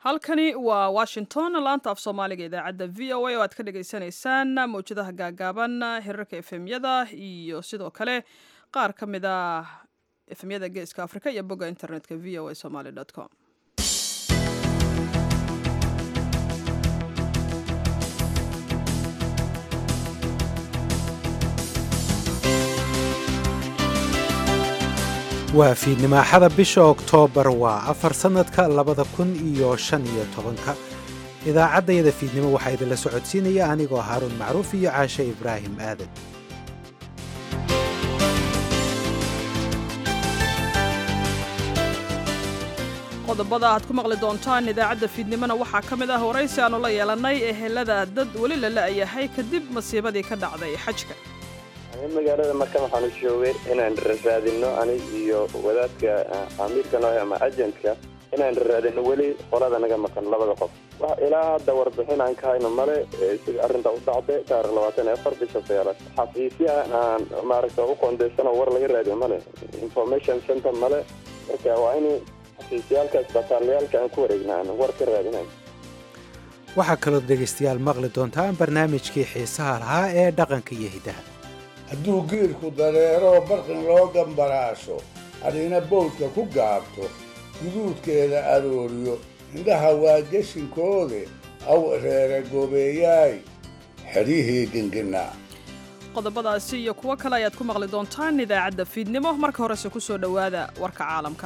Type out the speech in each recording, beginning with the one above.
halkani waa washington laanta af soomaaliga idaacadda v o a oo aad ka dhagaysanaysaan mawjadaha gaagaaban hirarka efemyada iyo sidoo kale qaar ka mid a efemyada geeska afrika iyo bogga internetka v o a somaly com waa fiidnimaaxada bisha oktoobar waa afar sannadka labada kun iyo shan iyo tobanka idaacaddayada fiidnimo waxaa idinla socodsiinaya anigoo haaruun macruuf iyo caashe ibraahim aadan qodobada aad ku maqli doontaan idaacadda fiidnimona waxaa ka mid ah waraysi aanu la yeelannay ehelada dad weli la la'yahay kadib masiibadii ka dhacday xajka magaalada markan waxaan u joogay inaan raadino anig iyo wadaadka amiirka noohe ama ajentka inaan raadino weli qolada naga maqan labada qof ilaa hadda warbixin aan ka hayno male sida arrinta u dhacday taarikh labaatan iyo afar bisha sagaalaad xafiisyaha aan maaragta u qoondeysanoo war laga raadiyo male information center male marka waa in xafiisyaalka isbitaalayaalka aan ku wareegna aan war ka raadinayn waxaa kaloo dhegaystayaal maqli doontaan barnaamijkii xiisaha lahaa ee dhaqanka iyo hiddaha hadduu geelku dareero barqin loo gambaraasho adhina bowdka ku gaabto guduudkeeda arooriyo indhaha waa geshinkoode aw reere goobeeyaay xedhihii gengenaa qodobadaasi iyo kuwo kale ayaad ku maqli doontaan idaacadda fiidnimo marka horese ku soo dhowaada warka caalamka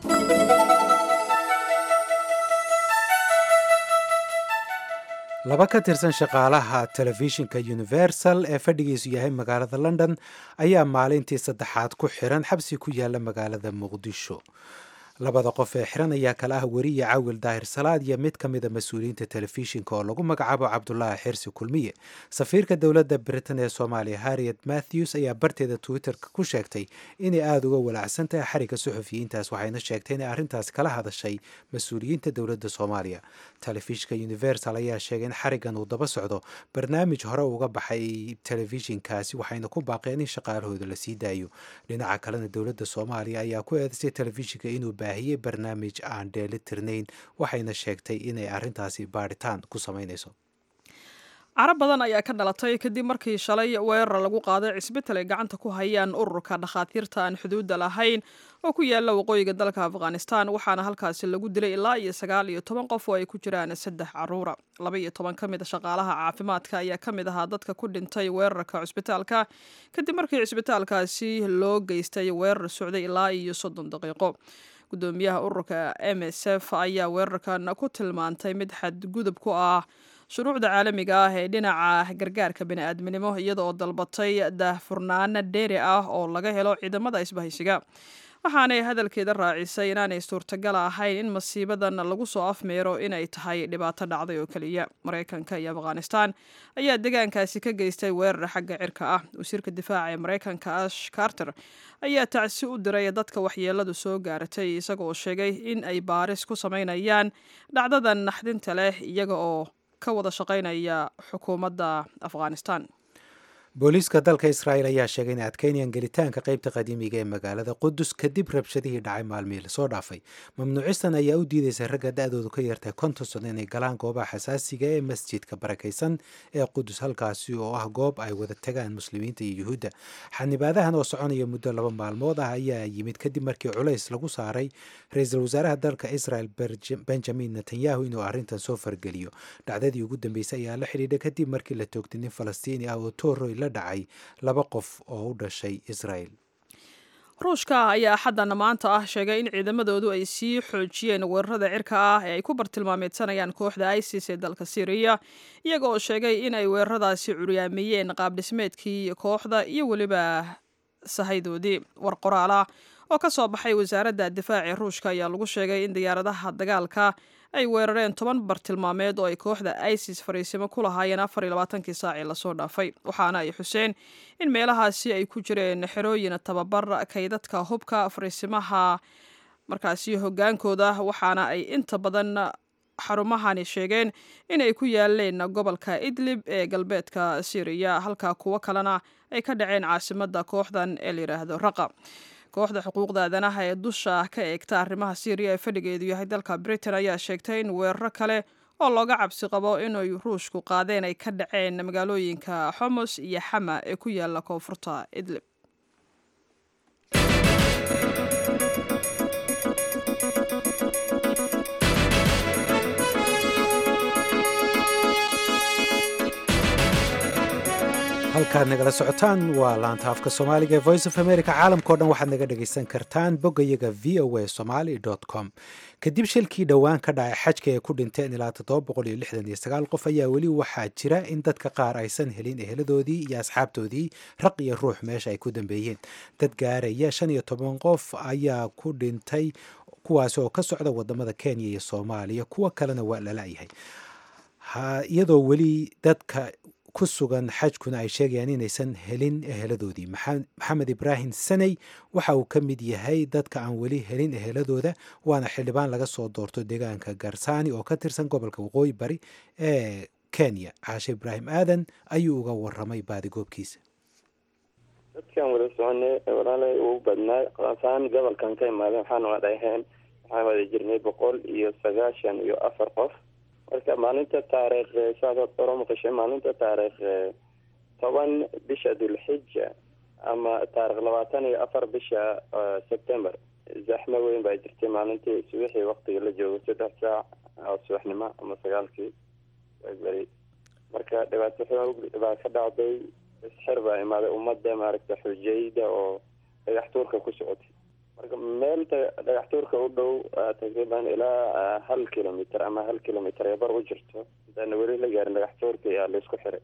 laba ka tirsan shaqaalaha telefishinka universal ee fadhigiisu yahay magaalada london ayaa maalintii saddexaad ku xiran xabsi ku yaala magaalada muqdisho labada qof ee xiran ayaa kale ah weriye cawil daahir salaad iyo mid ka mida mas-uuliyiinta telefishinka oo lagu magacaabo cabdulaahi xirsi kulmiye safiirka dowladda britain ee soomaaliya harriet matthews ayaa barteeda twitterka ku sheegtay inay aada uga walaacsan tahay xariga suxufiyiintaas waxayna sheegtay inay arrintaas kala hadashay mas-uuliyiinta dowladda soomaaliya telefishinka universal ayaa sheegay in xarigan uu daba socdo barnaamij hore uga baxay telefishinkaasi waxayna ku baaqeen in shaqaalahooda la sii daayo dhinaca kalena dowladda soomaaliya ayaa ku eedaysay telefishinka inuu baahiyey barnaamij aan dheeli tirnayn waxayna sheegtay inay arrintaasi baadhitaan ku samaynayso carab badan ayaa ka dhalatay kadib markii shalay weerar lagu qaaday cisbital ay gacanta ku hayaan ururka dhakhaatiirta aan xuduudda lahayn oo ku yaala waqooyiga dalka afghanistan waxaana halkaasi lagu dilay ilaa iyo sagaal iyo toban qof oo ay ku jiraan saddex caruura laba iyo toban ka mid a shaqaalaha caafimaadka ayaa ka mid ahaa dadka ku dhintay weerarka cusbitaalka kadib markii cisbitaalkaasi loo geystay weerar socday ilaa iyo soddon daqiiqo gudoomiyaha ururka m s f ayaa weerarkan ku tilmaantay mid xadgudub ku ah shuruucda caalamiga ah ee dhinaca gargaarka bini'aadminimo iyada oo dalbatay daahfurnaana dheeri ah oo laga helo ciidamada isbahaysiga waxaanay hadalkeeda raacisay inaanay suurtagal ahayn in masiibadan lagu soo afmeero inay tahay dhibaato dhacday oo keliya maraykanka iyo afghanistan ayaa deegaankaasi ka geystay weerar xagga cirka ah wasiirka difaaca ee maraykanka ash carter ayaa tacsi u diray dadka waxyeeladu soo gaaratay isagaoo sheegay in ay baaris ku samaynayaan dhacdadan naxdinta leh iyaga oo ka wada shaqaynaya xukuumadda afghanistan booliiska dalka israa'el ayaa sheegay inay adkeynayaan gelitaanka qaybta qadiimiga ee magaalada qudus kadib rabshadihii dhacay maalmihii lasoo dhaafay mamnuucistan ayaa u diidaysa ragga da-doodu ka yartay konton sano inay galaan goobaha xasaasiga ee masjidka barakaysan ee qudus halkaasi oo ah goob ay wada tagaan muslimiinta iyo yuhuudda xanibaadahan oo soconaya muddo laba maalmood ah ayaa yimid kadib markii culays lagu saaray ra-iisul wasaaraha dalka israel benjamin netanyahu inuu arrintan soo fargeliyo dhacdadii ugu dambeysay ayaa la xidhiidha kadib markii la toogtay nin falastiini ah oo tooroy la dhacay laba qof oo u dhashay israel ruushka ayaa xaddan maanta ah sheegay in ciidamadoodu ay sii xoojiyeen weerarada cirka ah ee ay ku bartilmaameedsanayaan kooxda isis ee dalka syriya iyaga oo sheegay in ay weeraradaasi curyaamiyeen qaabdhismeedkii kooxda iyo weliba sahaydoodii war qoraal ah oo ka soo baxay wasaaradda difaaci ruushka ayaa lagu sheegay in diyaaradaha dagaalka ay weerareen toban bartilmaameed oo ay kooxda isis fariisimo ku lahaayeen afar iyo labaatankii saacii lasoo dhaafay waxaana ay xuseen in meelahaasi ay ku jireen xerooyin tababar kaydadka hubka fariisimaha markaasi hogaankooda waxaana ay inta badan xarumahani sheegeen inay ku yaaleen gobolka idlib ee galbeedka syriya halka kuwo kalena ay ka dhaceen caasimadda kooxdan ee la yidhaahdo raqa kooxda xuquuqda aadanaha ee dusha ka eegta arrimaha syriya ee fadhigeedu yahay dalka britain ayaa sheegtay in weeraro kale oo looga cabsi qabo inay ruushku qaadeen ay ka dhaceen magaalooyinka xomos iyo xama ee ku yaala koonfurta idlib halkaad nagala socotaan waa laanta afka soomaaliga ee voice of america caalamkao dhan waxaad naga dhagaysan kartaan boggayaga v o a somaly com kadib shilkii dhowaan ka dhacay xajka ee ku dhinteen ilaa qof ayaa weli waxaa jira in dadka qaar aysan helin eheladoodii iyo asxaabtoodii raq iyo ruux meesha ay ku dambeeyeen dad gaaraya shan iyo toban qof ayaa ku dhintay kuwaas oo ka socda wadamada kenya iyo soomaaliya kuwo kalena waa lala-yahay iyadoo weli dadka ku sugan xajkuna ay sheegayaan inaysan helin eheladoodii maxamed ibraahim saney waxa uu ka mid yahay dadka aan weli helin eheladooda waana xildhibaan laga soo doorto deegaanka garsaani oo ka tirsan gobolka waqooyi bari ee kenya caashe ibraahim aadan ayuu uga waramay baadigoobkiisa dadkan wada soconay walaalay ugu badnaa qaasaan gobolkan ka imaadeen waxaana wada aheen waxaan wada jirnay boqol iyo sagaashan iyo afar qof marka maalinta taariikh saad oro maqashay maalinta taariikh toban bisha dulxija ama taarikh labaatan iyo afar bisha september zaxmo weyn baa jirtay maalintii subaxii waktiga la joogo saddex saac oo subaxnimo ama sagaalkii beri marka dhibaato xoog baa ka dhacday isxir baa imaaday ummadda maaragta xujayda oo dhagax tuurka ku socotay marka meel dhagax tuurka u dhow taqriiban ilaa hal kilomitr ama hal kilomitr ee bar u jirto intaana weli la gaarin dhagax tuurka ayaa laisku xiray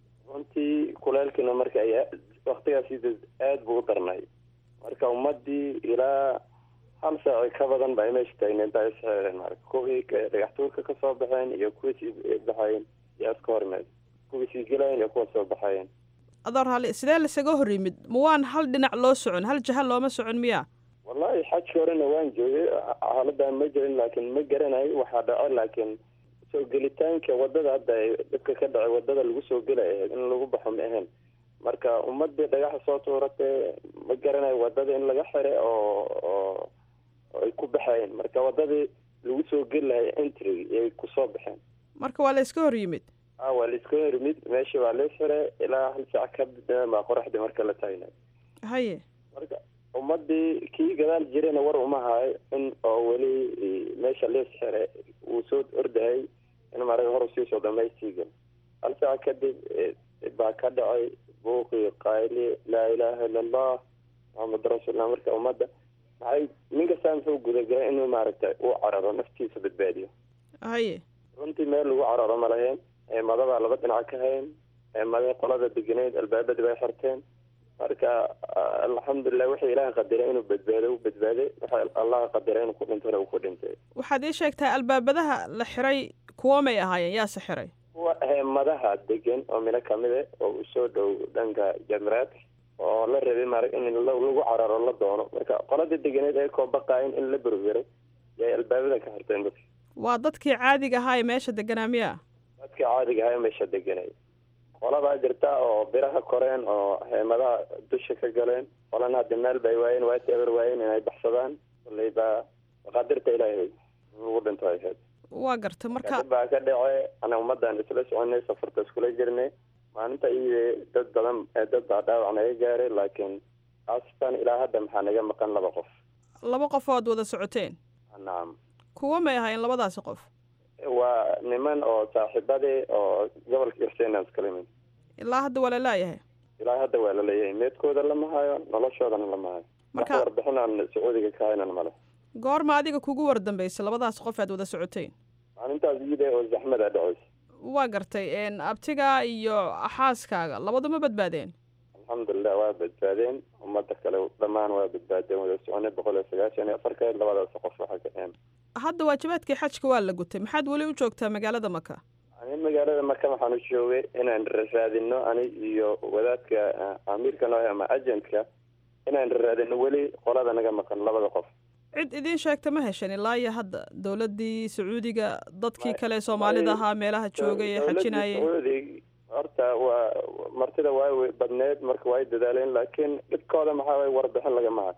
runtii kuleelkiina marka ay waktigaas aada buu u darnay marka ummadii ilaa hal saaci ka badan ba ay meesha taagneed baa isxireen marka kuwii dhagax tuurka kasoo baxeen iyo kuwii sii baxayen yaa iska hormeed kuwii sii gelayen iyo kuwa soo baxayen adoor hali sidee lasaga hor yimid ma waan hal dhinac loo socon hal jaha looma socon miya wallahi xajka horena waan joogay xaaladan ma jirin laakiin ma garanayo waxaa dhaco laakiin soo gelitaanka wadada hadda dadka ka dhacay wadada lagu soo gelay ahayd in lagu baxo ma ahayn marka ummadii dhagaxa soo tuuratee ma garanayo wadada in laga xire oo oo ay ku baxayeen marka wadadii lagu soo geli lahay entry yay kusoo baxeen marka waa la iska hor yimid a waa la iska hor yimid meeshii baa lais xire ilaa hal saac ka baa qoraxdii marka la taagnay haye marka ummadii kii gadaal jirayna war uma hayo in oo weli meesha lees xire uu soo ordahay in maraga hor usii soo dhamaystii gal hal saac kadib baa ka dhacay buuqii qayli laa ilaaha illa allah maxamed rasuullah marka ummadda maxay nin kastaa muxuu gudagalay inuu maaragtay uu cararo naftiisa badbaadiyo haye runtii meel lagu cararo ma lahayn eemadabaa laba dhinac ka hayn eemada qolada deganeyd albaabadii bay xirteen marka alxamdulilah wixii ilaaha qadiray inuu badbaado u badbaaday waxa allaha qadiray inuu ku dhintana uu ku dhintay waxaad ii sheegtaa albaabadaha la xiray kuwo may ahaayeen yaase xiray kuwa heemadaha degan oo mino kamida oo usoo dhow dhanka jamraadka oo la rabay maarag in lagu cararo la doono marka qolada deganeed ay koo baqaayen in la berberay yay albaabada ka xirteen dadka waa dadkii caadiga ahaa ee meesha deganaa miya dadkii caadiga ahaa ee meesha deganay qolabaa jirta oo biraha koreen oo heemadaha dusha ka galeen qolana hadda meel bay waayeen waati eber waayeen inay baxsadaan kulley baa maqaadirta ilaahay lagu dhinto ay ahayd waa garta marka baa ka dhace ana ummadan isla soconay safarta iskula jirnay maalinta iyo dad badan dad baa dhaawac naga gaaray laakiin astan ilaa hadda maxaa naga maqan laba qof laba qof ood wada socoteen nacam kuwo may ahaayeen labadaasi qof waa niman oo saaxiibadii oo gobolka irsenan iskala imid ilaa hadda waa la laayahay ilaa hadda waa laleeyahay meedkooda lama hayo noloshoodana lama hayo Marka- wax warbixin aan sacuudiga ka haynan male goorma adiga kugu war dambeysay labadaas qof aad wada socoteen maalintaas iyada oo zaxmada dhacaysa waa gartay een, abtiga iyo xaaskaaga labaduma badbaadeen alxamdulilah waa badbaadeen ummada kale dhammaan waa badbaadeen wada soconay boqol iyo sagaashan iyo afarkeed labadaas qof waxa ka een hadda waajibaadkii xajka waa la gutay maxaad weli u joogtaa magaalada maka ani magaalada marka waxaan u joogay inaan raadino ani iyo wadaadka ah, amiirka noo ama agentka inaan raadino weli qolada naga maqan labada qof cid idiin sheegta ma heshan ilaa iyo hadda dowladdii sacuudiga dadkii Ma- kale ee soomaalida ma- ahaa meelaha joogay ee Dowladda xajinayay Sacuudi horta waa martida waa way badneed marka waa ay dadaaleen laakiin dhibkooda maxaa waye warbixin lagama hayo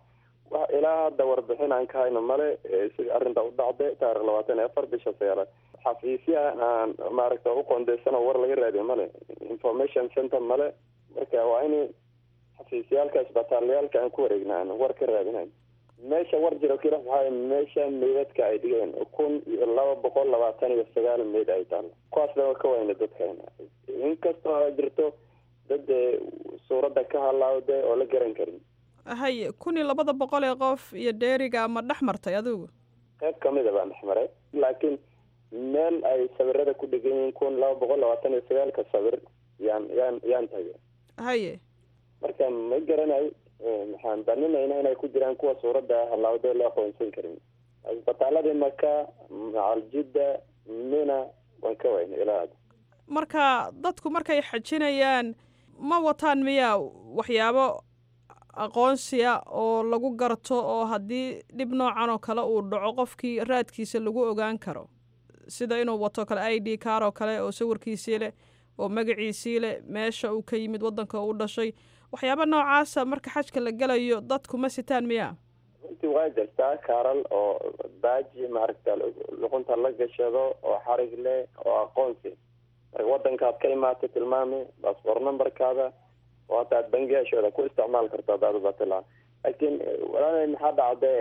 wa ilaa hadda warbixin aan ka hayno male sida arrinta u dhacday taarikh labaatan iyo afar bisha sagaalaad xafiisyaha aan maaragta u qoondeysano war laga raadiyo male information center male marka waa in xafiisyaalka isbitaalyaalka aan ku wareegna aan war ka raadinayn meesha war jiro kila waxaa meesha meydadka ay dhigeen kun iyo laba boqol labaatan iyo sagaal meyd ay taalo kuwaasna ka wayna dadkayna inkastoo a jirto dad suuradda ka halaawde oo la garan karin haye kun iyo labada boqol ee qof iyo dheeriga ma dhex martay adigu qayb kamida baan dhex maray laakiin meel ay sawirada ku dhegan yihiin kun laba boqol labaatan iyo sagaalka sawir yaan yaan yaan tagay haye marka ma garanayo maxaan baninayna inay ku jiraan kuwa suuradda halaawde la aqoonsan karin isbitaaladii maka macaljidda mina waan ka wayna ilaa hadda marka dadku markay xajinayaan ma wataan miyaa waxyaabo aqoonsiya oo lagu garto oo haddii dhib noocan oo kale uu dhaco qofkii raadkiisa lagu ogaan karo sida inuu wato kale i d car oo kale oo sawirkiisii leh oo magaciisii leh meesha uu ka yimid waddanka uu dhashay waxyaaba noocaasa marka xajka la gelayo dadku ma sitaan miyaa runtii waa jirtaa kaaral oo baaji maaragta luqunta la gashado oo xarig leh oo aqoonsi marka wadankaad ka imaatay tilmaami baasboor numberkaada oo hata aad bangiyaashooda ku isticmaal karto hadaad ubatila laakiin walaalay maxaa dhacda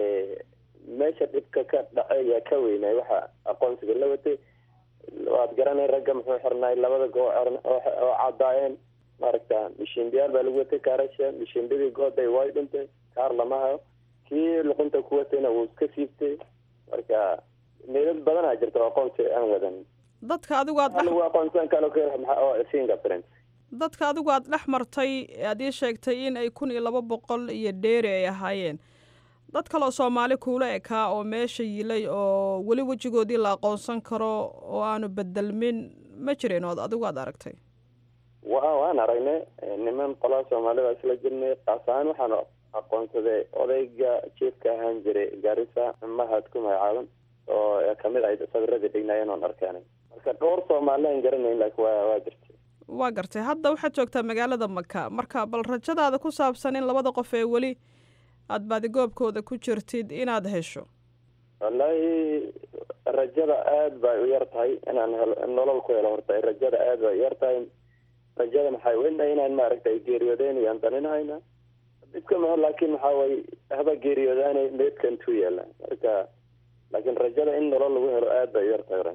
meesha dhibka ka dhacay yaa ka weynay waxa aqoonsiga la watay waad garanay ragga muxuu xirnay labada goo oo cadaayeen maaragta mishiimbiyaal baa lagu watay kaarasha mishiimbidii gooday way dhintay kaar lama hayo kii luqunta ku watayna wuu iska siibtay marka meelad badanaa jirta oo aqoonsi aan wadan dadka adigu aad dhex lagu aqoonsan kalo oo fingerprint dadka adigu aad dhex martay aad ii sheegtay in ay kun iyo laba boqol iyo dheeri ay ahaayeen dad kaloo soomaali kuula ekaa oo meesha yilay oo weli wejigoodii la aqoonsan karo oo aanu bedelmin ma jireen ood adigu aad aragtay wa waan aragnay niman qolaa soomaalida isla jirnay kaas ahaan waxaan aqoonsaday odayga jiefka ahaan jiray gaarisa mahad ku magacaaban oo kamid ahayd sawiradii dhignaayeen oon arkeenay marka dhowr soomaali aan garanayn laakiin waa waa jirtay waa gartay hadda waxaad joogtaa magaalada maka marka bal rajadaada ku saabsan in labada qof ee weli aada baadigoobkooda ku jirtid inaad hesho wallaahi rajada aada bay u yar tahay inaan helo nolol ku helo horta rajada aada bay u yar tahay rajada maxay wena inaan maaragtay geeriyoodeynayaan daninhayna dhibka maho laakiin waxaa way haba geeriyoodaanay meedkan tu yaala marka laakiin rajada in nolol lagu helo aada bay u yar tahay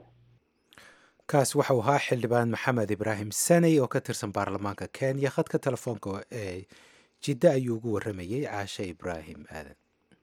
kaas waxau ahaa xildhibaan maxamed ibraahim saney oo ka tirsan baarlamaanka kenya khadka telefoonka ee jiddo ayuu ugu warramayey caashe ibraahim aadan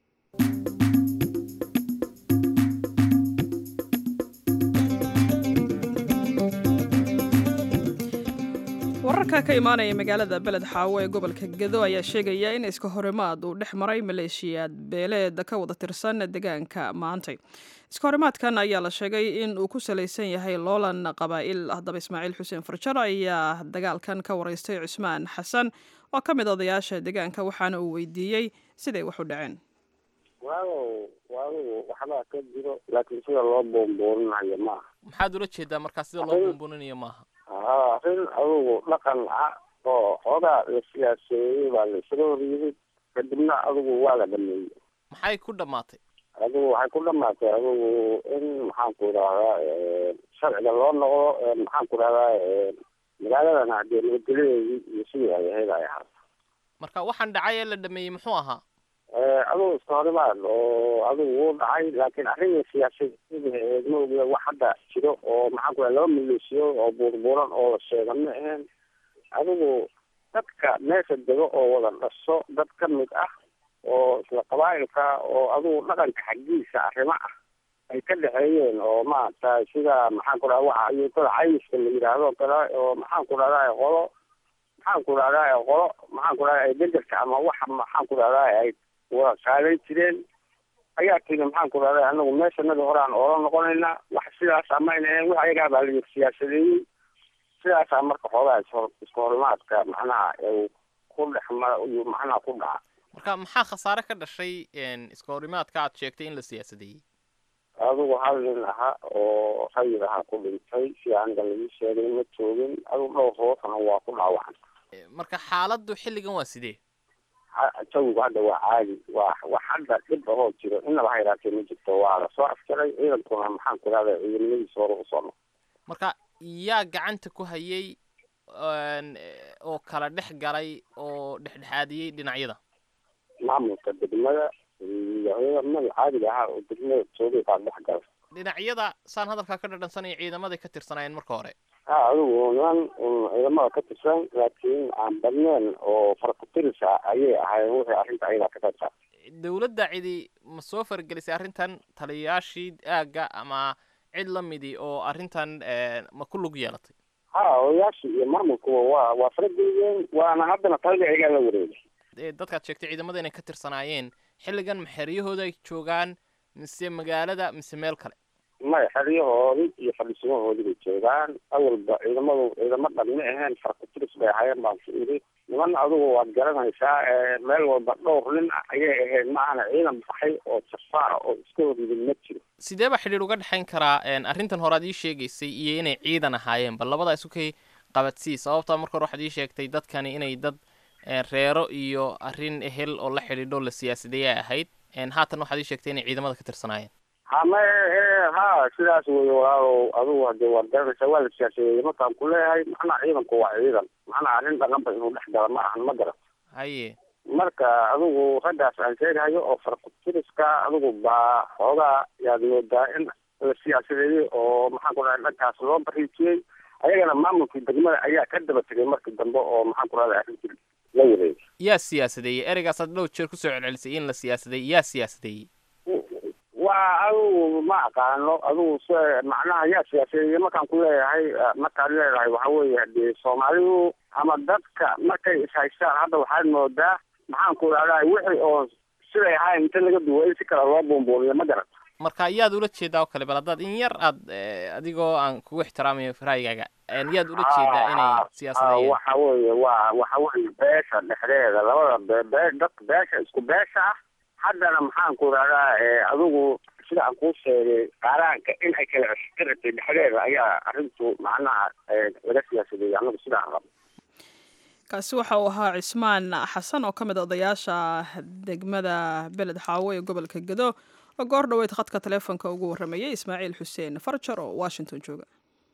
wararka ka imaanaya magaalada beled xaawo ee gobolka gedo ayaa sheegaya in iska horimaad uu dhex maray maleeshiyaad beeleed ka wada tirsan deegaanka maantay iska horimaadkan ayaa la sheegay in uu ku salaysan yahay loolan qabaa'il haddaba ismaaciil xuseen farjaro ayaa dagaalkan ka wareystay cusmaan xasan oo ka mid odayaasha deegaanka waxaana uu weydiiyey siday wax u dhaceen waaw waagu waxbaa ka jiro laakiin sida loo boonbooninayo maaha maxaad ula jeedaa markaa sida loo boonbooninayo maaha haa arrin adugu dhaqan ah oo xoogaa la siyaaseeyey baa la isla horyimid kadibna adugu waa la dhameeyey maxay ku dhammaatay adigu waxay ku dhamaatay adigu in maxaan ku idhahdaa sharciga loo noqdo maxaan ku idhahdaa magaaladana hadee nabadgelyadeedii iyo sidii ay ahayd ay ahaato marka waxaan dhacay ee la dhameeyey muxuu ahaa adugu iska horimaad oo adigu wuu dhacay laakiin arrin siyaasadeed ma ogiya wax hadda jiro oo maxaan ku idhaha laba maleesiyo oo buurbuuran oo la sheega ma ahayn adigu dadka meesha dego oo wada dhaso dad ka mid ah oo isla qabaa'ilka oo adigu dhaqanka xaggiisa arrimo ah ay ka dhexeeyeen oo maaragtay sida maxaan ku dhaha waxa ayuutada caymiska la yidhaahdo kale oo maxaan ku dhahdaa qolo maxaan ku dhahdaa qolo maxaan ku dhahdaa degerka ama waxa maxaan ku dhahdaa ay wada qaadan jireen ayaa tiri maxaan ku dhahdaa anagu meeshanada hore aan oola noqonayna wax sidaas amayna ahayn wax ayagaa baa la siyaasadeeyey sidaasaa marka xoogaa ishor iska horimaadka macnaha uu ku dhex mara iyuu macnaha ku dhaca marka maxaa khasaare ka dhashay iska horimaadka aad sheegtay in la siyaasadeeyey adigu hal nin ahaa oo rayid ahaa ku dhintay si aniga lagu sheegay ma joogin adigu dhowr hoosana waa ku dhaawacan marka xaaladdu xilligan waa sidee jawigu hadda waa caadi waa wax hadda dhib ahoo jiro inaba ha yaraatee ma jirto waa lasoo afjaray ciidankuna maxaan ku rahda ciidamadiisa hore usoo no marka yaa gacanta ku hayay oo kala dhex galay oo dhexdhexaadiyey dhinacyada maamulka degmada iyo ciidamada caadiga ahaa oo degmada joogay baa dhex galay dhinacyada saan hadalkaa ka dhadhansanaya ciidamaday ka tirsanaayeen marka hore ha adigu niman ciidamada ka tirsan laakiin aan badneen oo farkutiris ah ayay ahaayeen wixii arrinta ayadaa ka qayb qaatay dowladda cidi ma soo faragelisay arrintan taliyayaashii aagga ama cid la midi oo arrintan ma ku lug yeelatay ha odayaashii iyo maamulkuba waa waa farageliyeen waana haddana talada ayagaa la wareegay dadkaad sheegtay ciidamada inay ka tirsanaayeen xilligan ma xeryahooda ay joogaan mise magaalada mise meel kale maya xeryahoodii iyo fadhiisimahoodii bay joogaan awalba ciidamadu ciidamo dhan ma aheen farkutiris bay ahaayeen baan ku iri niman adigu waad garanaysaa meel walba dhowr nin ayay ahayd maahana ciidan baxay oo jafaara oo iska horyimid ma jiro sidee baa xidhiir uga dhexayn karaa arrintan hore ad ii sheegaysay iyo inay ciidan ahaayeen bal labadaa isu kay qabadsii sababtaa marka hore waxaad ii sheegtay dadkani inay dad reero iyo arrin ehel oo la xidhiidho la siyaasadeeyay ahayd haatan waxaad ii sheegtay inay ciidamada ka tirsanaayeen hama ha sidaas wey walaalow adigu hade waad garanaysaa waa la siyaasadeeyey markaan ku leeyahay macnaha ciidanku waa ciidan macnaha arrin dhaqanba inuu dhex gala ma ahan ma garan haye marka adigu raggaas aan sheegahayo oo farkutiriska adigu baa xoogaa yaad moodaa in la siyaasadeeyey oo maxaan ku dhahay dhankaas loo bariijiyey ayagana maamulkii degmada ayaa ka daba tegay markii dambe oo maxaan ku rahday arrintii la wareegay yaa siyaasadeeyey ereygaas aad dhowr jeer kusoo celcelisay in la siyaasadeeyey yaa siyaasadeeyey waa adigu ma aqaano adigu se macnaha yaa siyaasadeeye markaan ku leeyahay markaad leedahay waxa weeye hadee soomaalidu ama dadka markay ishaystaan hadda waxaad moodaa maxaan ku idhahdaa wixii oo siday ahayn inta laga duwa in si kale loo buunbuuniyo ma garan marka yaad ula jeedaa oo kale bal haddaad in yar aad adigoo aan kugu ixtiraamayo raayigaaga yaad ula jeedaa inay siyaasadeeyeen waxa weeye waa waxa weeye beesha dhexdeeda labada be bee dadka beesha isku beesha ah haddana maxaan ku idhahdaa adigu sida aan kuu sheegay qaaraanka in ay kala ceshiratay dhexdeeda ayaa arrintu macnaha laga siyaasadeeyay anagu sidaan rabo kaasi waxa uu ahaa cismaan xasan oo ka mid a odayaasha degmada beled xaawo ee gobolka gedo oo goor dhoweyd khadka taleefonka ugu warramayay ismaaciil xuseen farjar oo washington jooga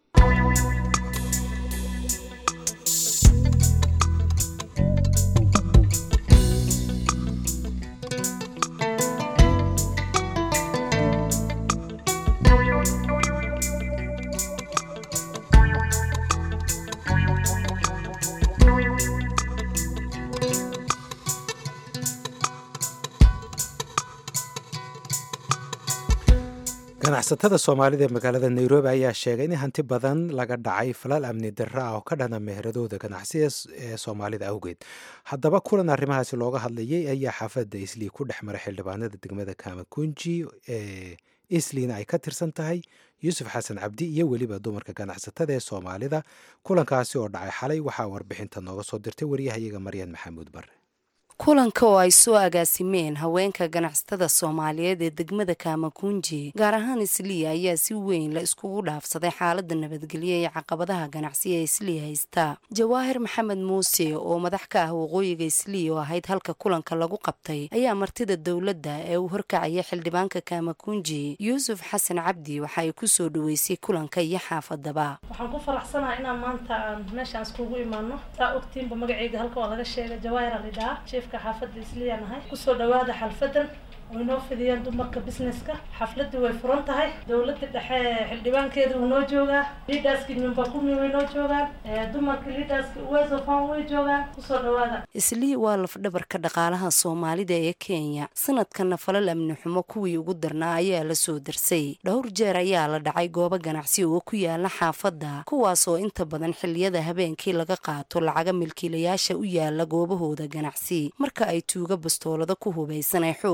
ganacsatada soomaalida ee magaalada nairobi ayaa sheegay in hanti badan laga dhacay falal amni darra ah oo ka dhana meheradooda ganacsi ee soomaalida awgeed haddaba kulan arrimahaasi looga hadlayay ayaa xaafadda islii ku dhex maray xildhibaanada degmada kamakunji ee isliina ay ka tirsan tahay yuusuf xasan cabdi iyo weliba dumarka ganacsatada ee soomaalida kulankaasi oo dhacay xalay waxaa warbixinta nooga soo dirtay waryahayaga maryan maxamuud bare kulanka oo ay soo agaasimeen haweenka ganacsatada soomaaliyeed ee degmada kaamakunji gaar ahaan isliya ayaa si weyn la iskugu dhaafsaday xaalada nabadgelyo ee caqabadaha ganacsi ee isliya haysta jawaahir maxamed muuse oo madax ka ah waqooyiga isliya oo ahayd halka kulanka lagu qabtay ayaa martida dowladda ee uu horkacaya xildhibaanka kaamakunji yuusuf xasan cabdi waxa ay kusoo dhaweysay kulanka iyo xaafadaba waxaan ku faraxsanaha inaan maanta aan meeshaan iskugu imaano saa ogtiinba magaceyga halka waa laga sheegay jawaahir alidhaa xaafadda isliyan ahay kusoo dhawaada xalfadan way noo fidiyeen dumarka businesska xafladii way furan tahay dowladda dhexe xildhibaankeeda wuu noo joogaa liidaski nyumba kumi way noo joogaan dumarka liidaski uwezofan way joogaan kusoo dhawaada islii waa lafdhabarka dhaqaalaha soomaalida ee kenya sanadkana falal amni xumo kuwii ugu darnaa ayaa la soo darsay dhowr jeer ayaa la dhacay goobo ganacsi oo ku yaala xaafadda kuwaas oo inta badan xiliyada habeenkii laga qaato lacaga milkiilayaasha u yaala goobahooda ganacsi marka ay tuuga bastoolada ku hubaysan ay xoog ku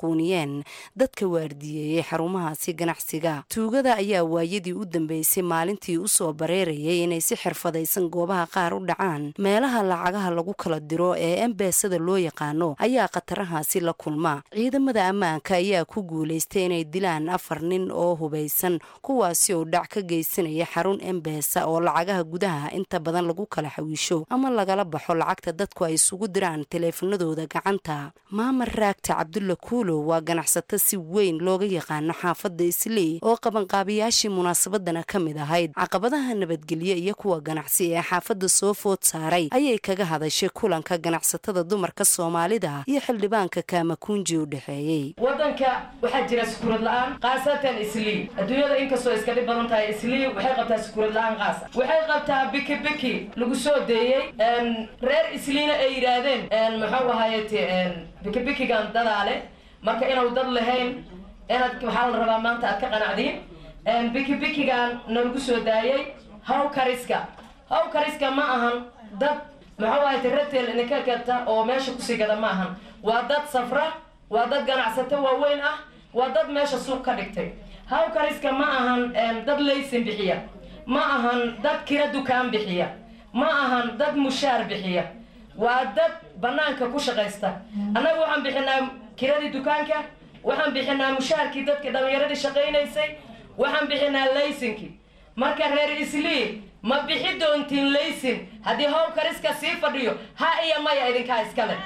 maquuniyeen dadka waardiyeeyey xarumahaasi ganacsiga tuugada ayaa waayadii u dambeysay maalintii usoo bareerayay inay si xirfadaysan goobaha qaar u dhacaan meelaha lacagaha lagu kala diro ee embeesada loo yaqaano ayaa khatarahaasi la kulma ciidamada ammaanka ayaa ku guulaystay inay dilaan afar nin oo hubaysan kuwaasi oo dhac ka geysanaya xarun embeesa oo lacagaha gudaha inta badan lagu kala xawiisho ama lagala baxo lacagta dadku ay isugu diraan taleefanadooda gacanta maamar raagta cabdulla kuulow waa ganacsato si weyn looga yaqaano xaafadda islii oo qabanqaabiyaashii munaasabadana ka mid ahayd caqabadaha nabadgelyo iyo kuwa ganacsi ee xaafadda soo food saaray ayay kaga hadashay kulanka ganacsatada dumarka soomaalida iyo xildhibaanka kaamakuunji u dhexeeyey wadanka waxaa jira sukuurad la-aan khaasatan islii adduunyada inkastoo iska dhib badan tahay islii waxay qabtaa sukuurad la-aan qaasa waxay qabtaa biki biki lagu soo deeyey reer isliina ay yidhaahdeen muxuu ahayt biki bikigan dadaale marka inuu dad lahayn inaad waxaa la rabaa maanta aad ka qanacdiin biki bikigan nalagu soo daayey haw kariska haw kariska ma ahan dad muxuu ahayt ratel idinka gata oo meesha kusii gada ma ahan waa dad safra waa dad ganacsato waaweyn ah waa dad meesha suuq ka dhigtay haw kariska ma ahan dad laysin bixiya ma ahan dad kira dukaan bixiya ma ahan dad mushaar bixiya waa dad banaanka ku shaqaysta annaga waxaan bixinaa kiradii dukaanka waxaan bixinaa mushaarkii dadkii dhallinyaradii shaqaynaysay waxaan bixinaa laysinkii marka reer islii ma bixi doontiin laysin haddii how kariska sii fadhiyo ha iyo maya idinkaa iskale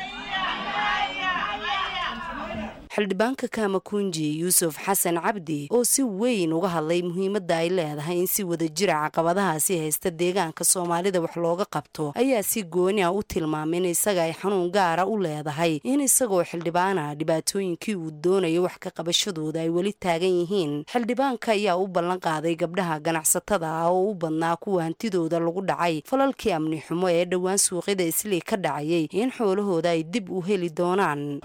xildhibaanka kaamakunji yuusuf xasan cabdi oo si weyn uga hadlay muhiimadda ay leedahay in si wadajira caqabadahaasi haysta deegaanka soomaalida wax looga qabto ayaa si gooni ah u tilmaamay in isaga ay xanuun gaara u leedahay in isagoo xildhibaana dhibaatooyinkii uu doonayo wax ka qabashadooda ay weli taagan yihiin xildhibaanka ayaa u ballan qaaday gabdhaha ganacsatada ah oo u badnaa kuwa hantidooda lagu dhacay falalkii amni xumo ee dhowaan suuqyada islii ka dhacayay in xoolahooda ay dib u heli doonaan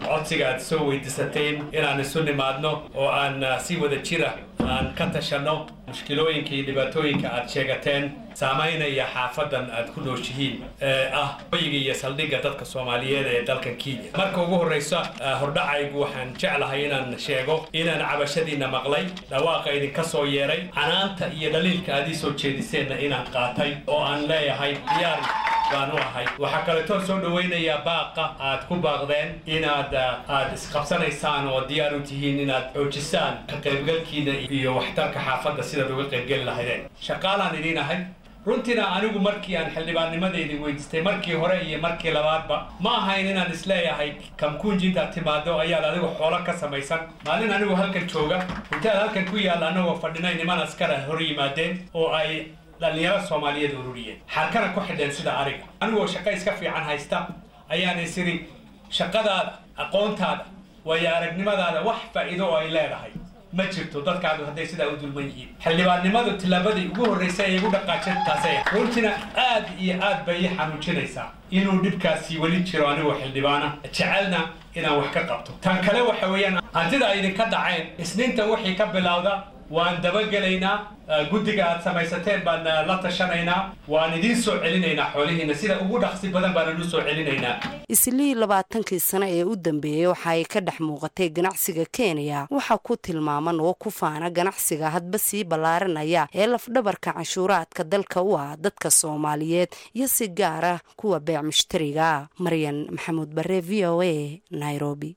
inaan isu nimaadno oo aan si wada jira aan ka tashanno mushkilooyinka iyo dhibaatooyinka aad sheegateen saamaynaya xaafadan aad ku nooshihiin ee ah hoyiga iyo saldhigga dadka soomaaliyeed ee dalkan kenya marka ugu horraysa hordhacaygu waxaan jeclahay inaan sheego inaan cabashadiinna maqlay dhawaaqa idinka soo yeeray canaanta iyo dhaliilka aad ii soo jeediseenna inaan qaatay oo aan leeyahay diyaar baan u ahay waxaa kaleetoo soo dhawaynayaa baaqa aad ku baaqdeen inaad aad isqabsanaysaan oo diyaar u tihiin inaad xoojisaan ka qaybgalkiina iyo waxtarka xaafadda sidaad uga qaybgeli lahaydeen shaqaalaan idiin ahay runtiina anigu markii aan xildhibaannimadaydi weydiistay markii hore iyo markii labaadba ma ahayn inaan isleeyahay kamkuunji intaad timaado ayaad adigu xoolo ka samaysan maalin anigu halkan jooga intaad halkan ku yaalla annagoo fadhinay niman askara hor yimaadeen oo ay dhallinyaro soomaaliyeed ururiyeen xarkana ku xidheen sida ariga anigoo shaqo iska fiican haysta ayaan is idhi shaqadaada aqoontaada waayo aragnimadaada wax faa'iido oo ay leedahay ma jirto dadkaadu hadday sidaa u dulman yihiin xildhibaannimadu tillaabadii ugu horraysay ay igu dhaqaajeen taasay runtina aad iyo aad bay ii xanuujinaysaa inuu dhibkaasi weli jiro anigoo xildhibaana jecelna inaan wax ka qabto tan kale waxa weeyaan hantida ay idinka dhaceen isniintan wixii ka bilowda waan dabagelaynaa guddiga aad samaysateen baan la tashanaynaa waan idiin soo celinaynaa xoolihiina sida ugu dhaqsi badan baan idin soo celinaynaa islii labaatankii sano ee u dambeeyey waxa ay ka dhex muuqatay ganacsiga kenya waxaa ku tilmaaman oo ku faana ganacsiga hadba sii ballaaranaya ee lafdhabarka canshuuraadka dalka u ah dadka soomaaliyeed iyo si gaar ah kuwa beec mushtariga maryan maxamuud bare v o a nairobi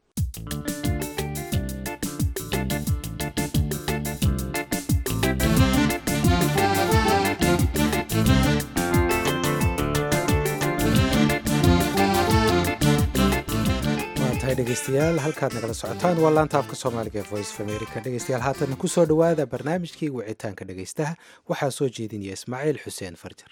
dhegeystayaal halkaad nagala socotaan waa laanta afka soomaaliga ee voice of america dhegeystayaal haatan ku soo dhowaada barnaamijkii wicitaanka dhegeystaha waxaa soo jeedinaya ismaaciil xuseen farjar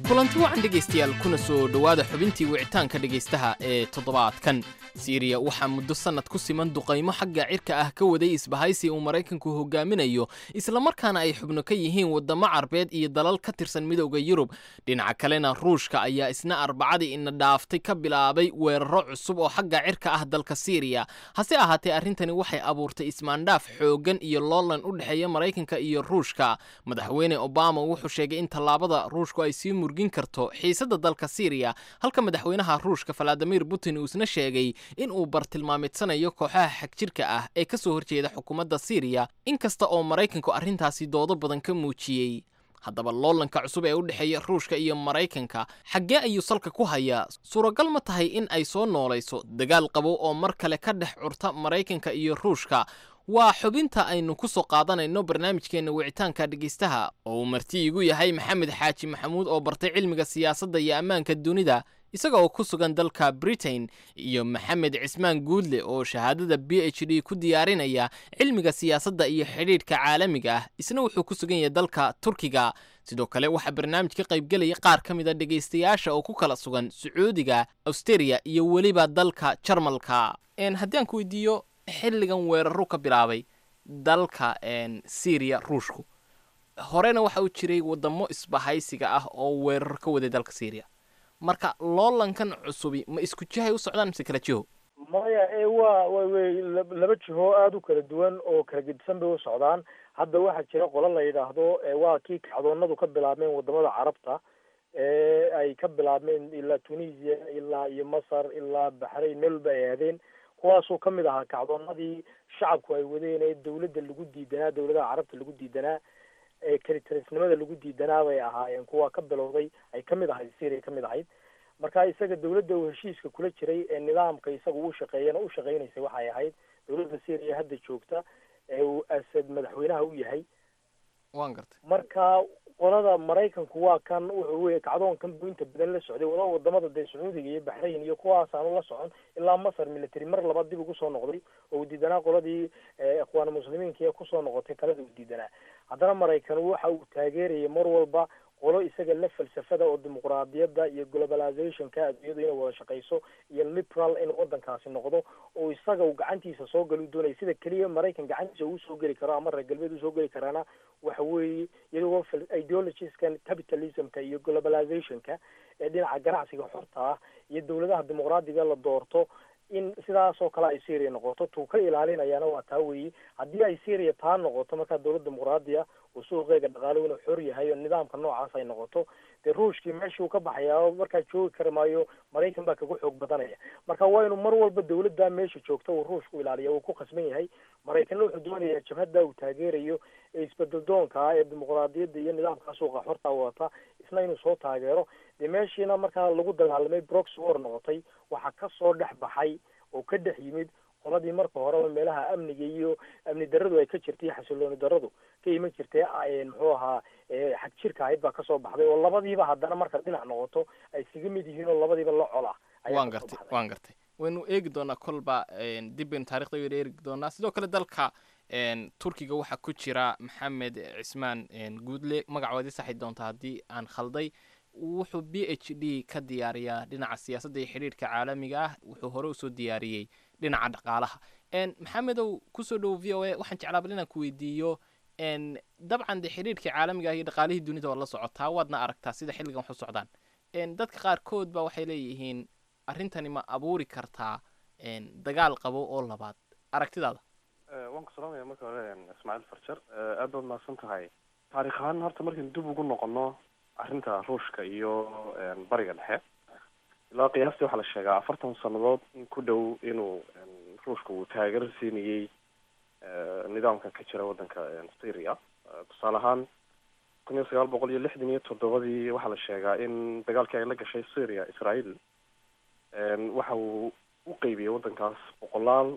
kulanti wacan dhegaystayaal kuna soo dhowaada xubintii wicitaanka dhegaystaha ee toddobaadkan siiriya waxaa muddo sannad ku siman duqaymo xagga cirka ah ka waday isbahaysi uu maraykanku hogaaminayo islamarkaana ay xubno ka yihiin waddamo carbeed iyo dalal ka tirsan midowda yurub dhinaca kalena ruushka ayaa isna arbacadii ina dhaaftay ka bilaabay weeraro cusub oo xagga cirka ah dalka siiriya hase ahaatee arrintani waxay abuurtay ismaandhaaf xooggan iyo loolan u dhexeeya maraykanka iyo ruushka madaxweyne obama wuxuu sheegay in tallaabada ruushku ay sii murgin karto xiisadda dalka siiriya halka madaxweynaha ruushka valadimir putin uu isna sheegay in uu bartilmaameedsanayo kooxaha xagjirka ah ee ka soo horjeeda xukuumadda siiriya inkasta oo maraykanku arrintaasi doodo badan ka muujiyey haddaba loolanka cusub ee u dhexeeya ruushka iyo maraykanka xaggee ayuu salka ku hayaa suuragal ma tahay in ay soo noolayso dagaal qabow oo mar kale ka dhex curta maraykanka iyo ruushka waa xubinta aynu ku soo qaadanayno barnaamijkeenna wicitaanka dhegaystaha oo uu marti igu yahay maxamed xaaji maxamuud oo bartay cilmiga siyaasadda iyo ammaanka dunida isaga oo ku sugan dalka britain iyo maxamed cismaan guudle oo shahaadada b h d ku diyaarinaya cilmiga siyaasadda iyo xidhiidhka caalamiga ah isna wuxuu ku sugan yahay dalka turkiga sidoo kale waxaa barnaamij ka qaybgelaya qaar ka mid a dhegaystayaasha oo ku kala sugan sacuudiga austeria iyo weliba dalka jarmalka haddii aan ku weydiiyo xilligan weeraru ka bilaabay dalka syriya ruushku horena waxa uu jiray wadamo isbahaysiga ah oo weerar ka waday dalka syriya marka loolankan cusubi ma isku jihay u socdaan mise kala jiho maya ee waa way laba jiho aada u kala duwan oo kala gedisan bay u socdaan hadda waxaa jira qolo la yidhaahdo waa kii kacdoonadu ka bilaabmeen wadamada carabta ee ay ka bilaabmeen ilaa tunisia ilaa iyo masar ilaa baxrayn meel walba ay aadeen kuwaasoo kamid ahaa kacdoonadii shacabku ay wadeen ee dawladda lagu diidanaa dawladaha carabta lagu diidanaa ee kalitarisnimada lagu diidanaa bay ahaayeen kuwa ka bilowday ay kamid ahayd syria kamid ahayd marka isaga dawladda uu heshiiska kula jiray ee nidaamka isaga u shaqeeyana u shaqeynaysay waxay ahayd dawladda syria hadda joogta ee uu asad madaxweynaha u yahay waan gartay marka qolada maraykanku waa kan wuxuu wey kacdoonkan buu inta badan la socday wada wadamada dee sacuudiga iyo baxrayn iyo kuwaas aanu la socon ilaa masar military mar labaad dib ugu soo noqday oo uu diidanaa qoladii ikhwaan muslimiinka ee kusoo noqotay talada uu diidanaa haddana maraykan waxa uu taageerayay mar walba qolo isaga la falsafada oo dimuqraadiyadda iyo globalizationka adduunyadu inay wada shaqeyso iyo liberal in wadankaasi noqdo oo isaga uu gacantiisa soo gali doonaya sida keliya maraykan gacantiisa uu soo geli karo ama reer galbeed usoo geli karaana waxa weeye iyagoo ideologieskan capitalismka iyo globalizationka ee dhinaca ganacsiga xorta ah iyo dawladaha dimuqraadiga la doorto in sidaas oo kale ay syria noqoto tuu ka ilaalinayaana waa taa weeye haddii ay syria taa noqoto markaa dawlad dimuqraadiya uu suuqeega dhaqaalo inuu xor yahay oo nidaamka noocaas ay noqoto dee ruushkii meeshii uu ka baxayaa oo markaa joogi kari maayo maraykan baa kaga xoog badanaya marka waa inuu mar walba dawladda meesha joogta uu ruushku ilaaliya uu ku khasban yahay maraykanna wuxuu doonayaa jabhadda uu taageerayo ee isbedel doonka ah ee dimuqraadiyadda iyo nidaamka suuqa xorta wata isna inuu soo taageero dee meeshiina markaa lagu dagaalamay brox war noqotay waxaa kasoo dhex baxay oo ka dhex yimid qoladii marka horeba meelaha amniga iyo amni daradu ay ka jirtay xasilooni daradu ka iman jirtay muxuu ahaa xag jirka ahayd baa kasoo baxday oo labadiiba haddana marka dhinac noqoto ay isaga mid yihiin oo labadiiba la col ah waan gartay waan gartay waynu eegi doonaa kolba dib baynu taarikhda waynu eegi doonaa sidoo kale dalka turkiga waxaa ku jira maxamed cismaan guudle magacoodii saxi doonta haddii aan khalday wuxuu b h d ka diyaariyaa dhinaca siyaasadda iyo xidhiirhka caalamiga ah wuxuu hore usoo diyaariyey dhinaca dhaqaalaha maxamedow kusoo dhowo v o a waxaan jeclaabal inaan ku weydiiyo dabcan dee xidhiirhkii caalamiga ah iyo dhaqaalihii dunida waad la socotaa waadna aragtaa sida xilligan wax u socdaan dadka qaarkood ba waxay leeyihiin arrintani ma abuuri kartaa dagaal qabo oo labaad aragtidaada waan ku salaamaya marka hore ismaaciil farjar aad baad mahadsan tahay taarikh ahaan horta markaynu dib ugu noqono arrinta ruushka iyo bariga dhexe ilaa qiyaastii waxaa la sheegaa afartan sannadood in ku dhow inuu ruushka uu taageero siinayey nidaamkan ka jira waddanka syria tusaale ahaan kun iyo sagaal boqol iyo lixdan iyo toddobadii waxaa la sheegaa in dagaalkii ay la gashay syria israel waxa uu u qeybiyey waddankaas boqolaal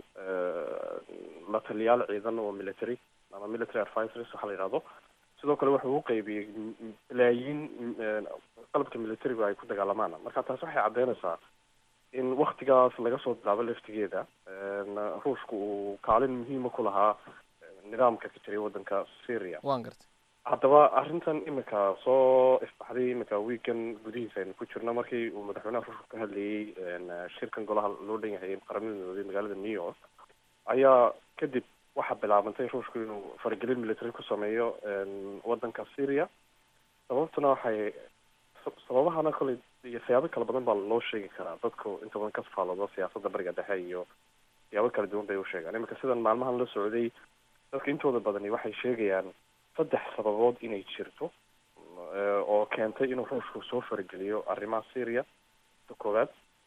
la taliyaal ciidan oo military ama military advisors waxaa la yidhahdo sidoo kale wuxuu u qeybiyey balaayiin qalabka militarigu ay ku dagaalamaan marka taas waxay caddeynaysaa in waktigaas laga soo bilaabo laftigeeda ruushku uu kaalin muhiima ku lahaa nidaamka ka jiray waddanka syria waan gartay haddaba arrintan imika soo ifbaxday imika weekan gudihiisa aynu ku jirno markii uu madaxweynaha ruushka ka hadlayey shirkan golaha loo dhan yahay qaramada midoobay magaalada new york ayaa kadib waxaa bilaabantay ruushku inuu faragelin military ku sameeyo wadanka syria sababtuna waxay sababahana koley iyo siyaabo kala badan baa loo sheegi karaa dadku inta badan ka faaloodo siyaasadda bariga dhexe iyo siyaabo kala duwan bay u sheegaan imika sidan maalmahan la socday dadka intooda badani waxay sheegayaan saddex sababood inay jirto oo keentay inuu ruushku soo farageliyo arrimaha syria ta koowaad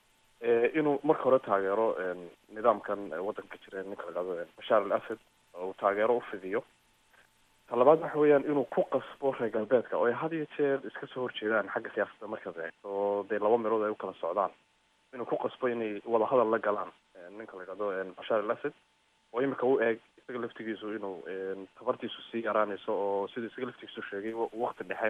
inuu marka hore taageero nidaamkan waddanka jira ninka la dhahdo bashaar al asad oo uu taageero ufidiyo ta labaad waxa weeyaan inuu ku qasbo reer galbeedka oo ay had iyo jeer iska soo horjeedaan xagga siyaasadda markaad eegto oo dee laba meelood ay u kala socdaan inuu ku qasbo inay wadahadal la galaan ninka la dhahdo bashaar al asad oo imika u eeg isaga laftigiisu inuu tabartiisu sii yaraanayso oo sida isaga laftigiisu sheegay wakti dhexe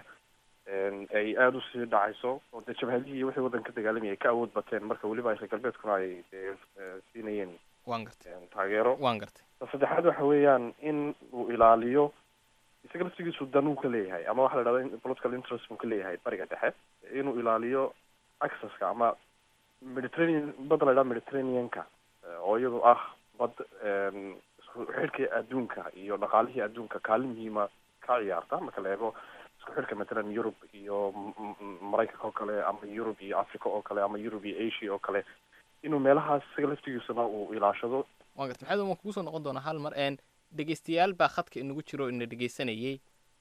ay aada usii dhacayso oo dee jabhadihii iyo wixii waddanka ka dagaalamaya ay ka awood bateen marka weliba ay reer galbeedkuna ay dee siinayeen waan gartay taageero waan gartay ta saddexaad waxa weeyaan in uu ilaaliyo isaga laftigiisu dan uu ka leeyahay ama waxa la dhahda political interest uu ka leeyahay bariga dhexe inuu ilaaliyo accesska ama mediterranean badda la dhahda mediterraneanka oo iyadu ah bad isku xidhkii adduunka iyo dhaqaalihii adduunka kaalin muhiima ka ciyaarta marka la eego isku xidhka matalan yurub iyo maraykanka oo kale ama yurub iyo africa oo kale ama yurub iyo asia oo kale inuu meelahaas isaga laftigiisuna uu ilaashado waan gartay maxamed waan kugu soo noqon doonaa hal mar n dhegeystayaal baa khadka inagu jiro oo ina dhegeysanayay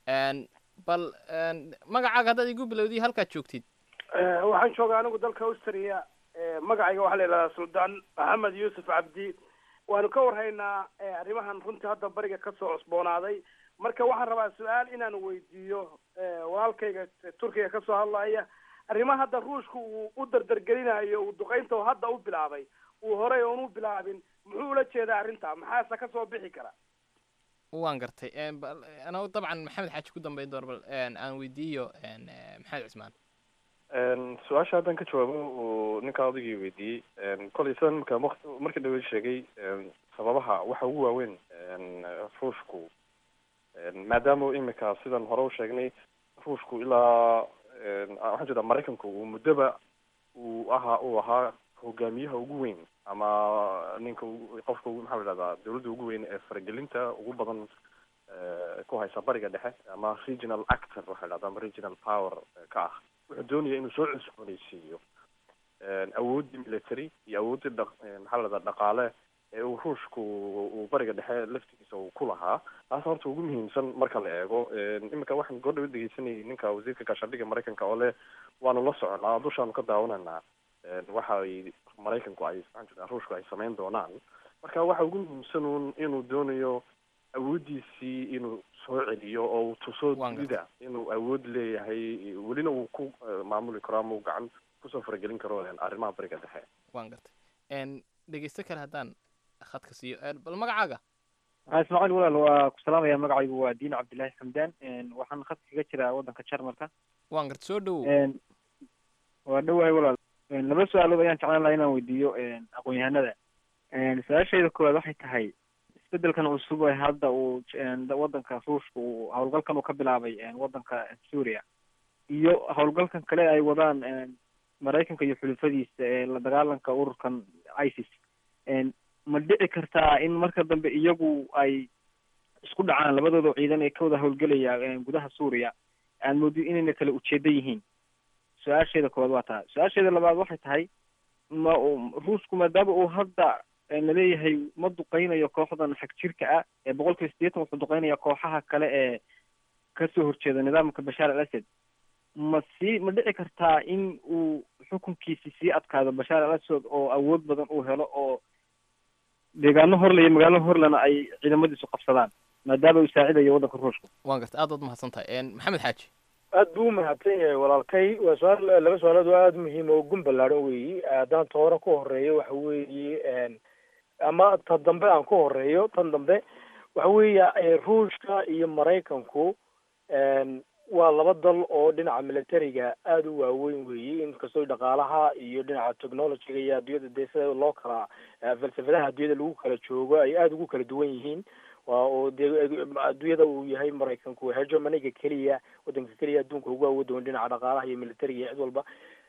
bal magacaaga haddaad igu bilowday halkaad joogtid waxaan joogaa anigu dalka austria magacayga waxaa la yidhahdaa suldaan maxamed yuusuf cabdi waanu ka warhaynaa arrimahan runtii hadda bariga kasoo cusboonaaday marka waxaan rabaa su-aal inaan weydiiyo walaalkayga turkiga kasoo hadlaya arrimaha hadda ruushka uu u dardargelinayo uu duqeynta hadda u bilaabay uu horey oon u bilaabin muxuu ula jeedaa arrinta maxaase kasoo bixi kara waan gartay ana dabcan maxamed xaaji ku dambeyn doona bal aan weydiiyo maxamed cismaan su-aasha haddaan ka jawaabo uu ninkaa odaygii weydiiyey kolay sidan marka waqti markii dhaweyd sheegay sababaha waxa ugu waaweyn ruushku maadaama imika sidan hore u sheegnay ruushku ilaa waxaan jeedaa maraykanku uu muddoba uu ahaa uu ahaa hogaamiyaha ugu weyn ama ninka qofka maxaa la dhahdaa dawladda ugu weyn ee faragelinta ugu badan ku haysa bariga dhexe ama regional actor waxa la dhahdaa ama regional power ka ah wuxuu doonaya inuu soo cusboonaysiiyo awooddii military iyo awooddii dha maxaa la dhahdaa dhaqaale ee uu ruushku uu bariga dhexe laftigiisa uu ku lahaa taas horta ugu muhiimsan marka la eego iminka waxaan goordhawa dhegeysanayay ninka wasiirka gaashaandhigga maraykanka oo leh waanu la soconaa dushaanu ka daawanaynaa waxa ay maraykanku ay maxaan jedaa ruushku ay samayn doonaan marka waxa ugu muhiimsan uun inuu doonayo awooddiisii inuu soo celiyo oo uu tuso dunida inuu awood leeyahay welina uu ku maamuli karo ama uu gacan kusoo faragelin karo arrimaha bariga dhexe waan gartay dhegeysto kale haddaan khadka siiyo bal magacaaga ismaaciil walaal waa ku salaamaya magacaygu waa diin cabdillaahi xamdaan waxaan khadka kaga jiraa waddanka jarmalka waan garta soo dhowow waa dhowahay walaal laba su-aalood ayaan jeclaan lahaa inaan weydiiyo aqoon-yahanada su-aashayda koowaad waxay tahay isbedelkan cusub ee hadda uu waddanka ruushka uu howlgalkan uu ka bilaabay waddanka suuriya iyo howlgalkan kale ay wadaan maraykanka iyo xulufadiisa ee la dagaalanka ururkan isis ma dhici kartaa in marka dambe iyagu ay isku dhacaan labadooda ciidan ee ka wada howlgelaya gudaha suuriya aan moodiyo inayna kala ujeeda yihiin su-aasheeda koowaad waa taa su-aasheeda labaad waxay tahay ma ruushku maadaama uu hadda laleeyahay ma duqeynayo kooxdan xag jirka ah ee boqol kiiba sideetan wuxuu duqeynaya kooxaha kale ee kasoo horjeeda nidaamka bashaar al asad ma sii ma dhici kartaa in uu xukunkiisi sii adkaado bashaar al asad oo awood badan uu helo oo deegaano horle iyo magaalo horlena ay ciidamadiisu qabsadaan maadaama uu saacidayo waddanka ruushka waan garta aad baad mahadsan tahay maxamed xaaji aad buu umahadsan yahay walaalkay waa su-aal laba su-aalood oo aada muhiim oo gun ballaadhan weeyi haddaan ta hore ku horeeyo waxa weeye ama ta dambe aan ku horeeyo tan dambe waxa weeye ruushka iyo maraykanku waa laba dal oo dhinaca militariga aada u waaweyn weeye inkastoo dhaqaalaha iyo dhinaca technologyga iyo adduunyada dee sida loo kala falsafadaha adduunyada lagu kala joogo ay aada ugu kala duwan yihiin waa oo dee adduunyada uu yahay maraykanku hegemoniga keliya wadanka keliya adduunka ugu awood weyn dhinaca dhaqaalaha iyo militariga iyo cid walba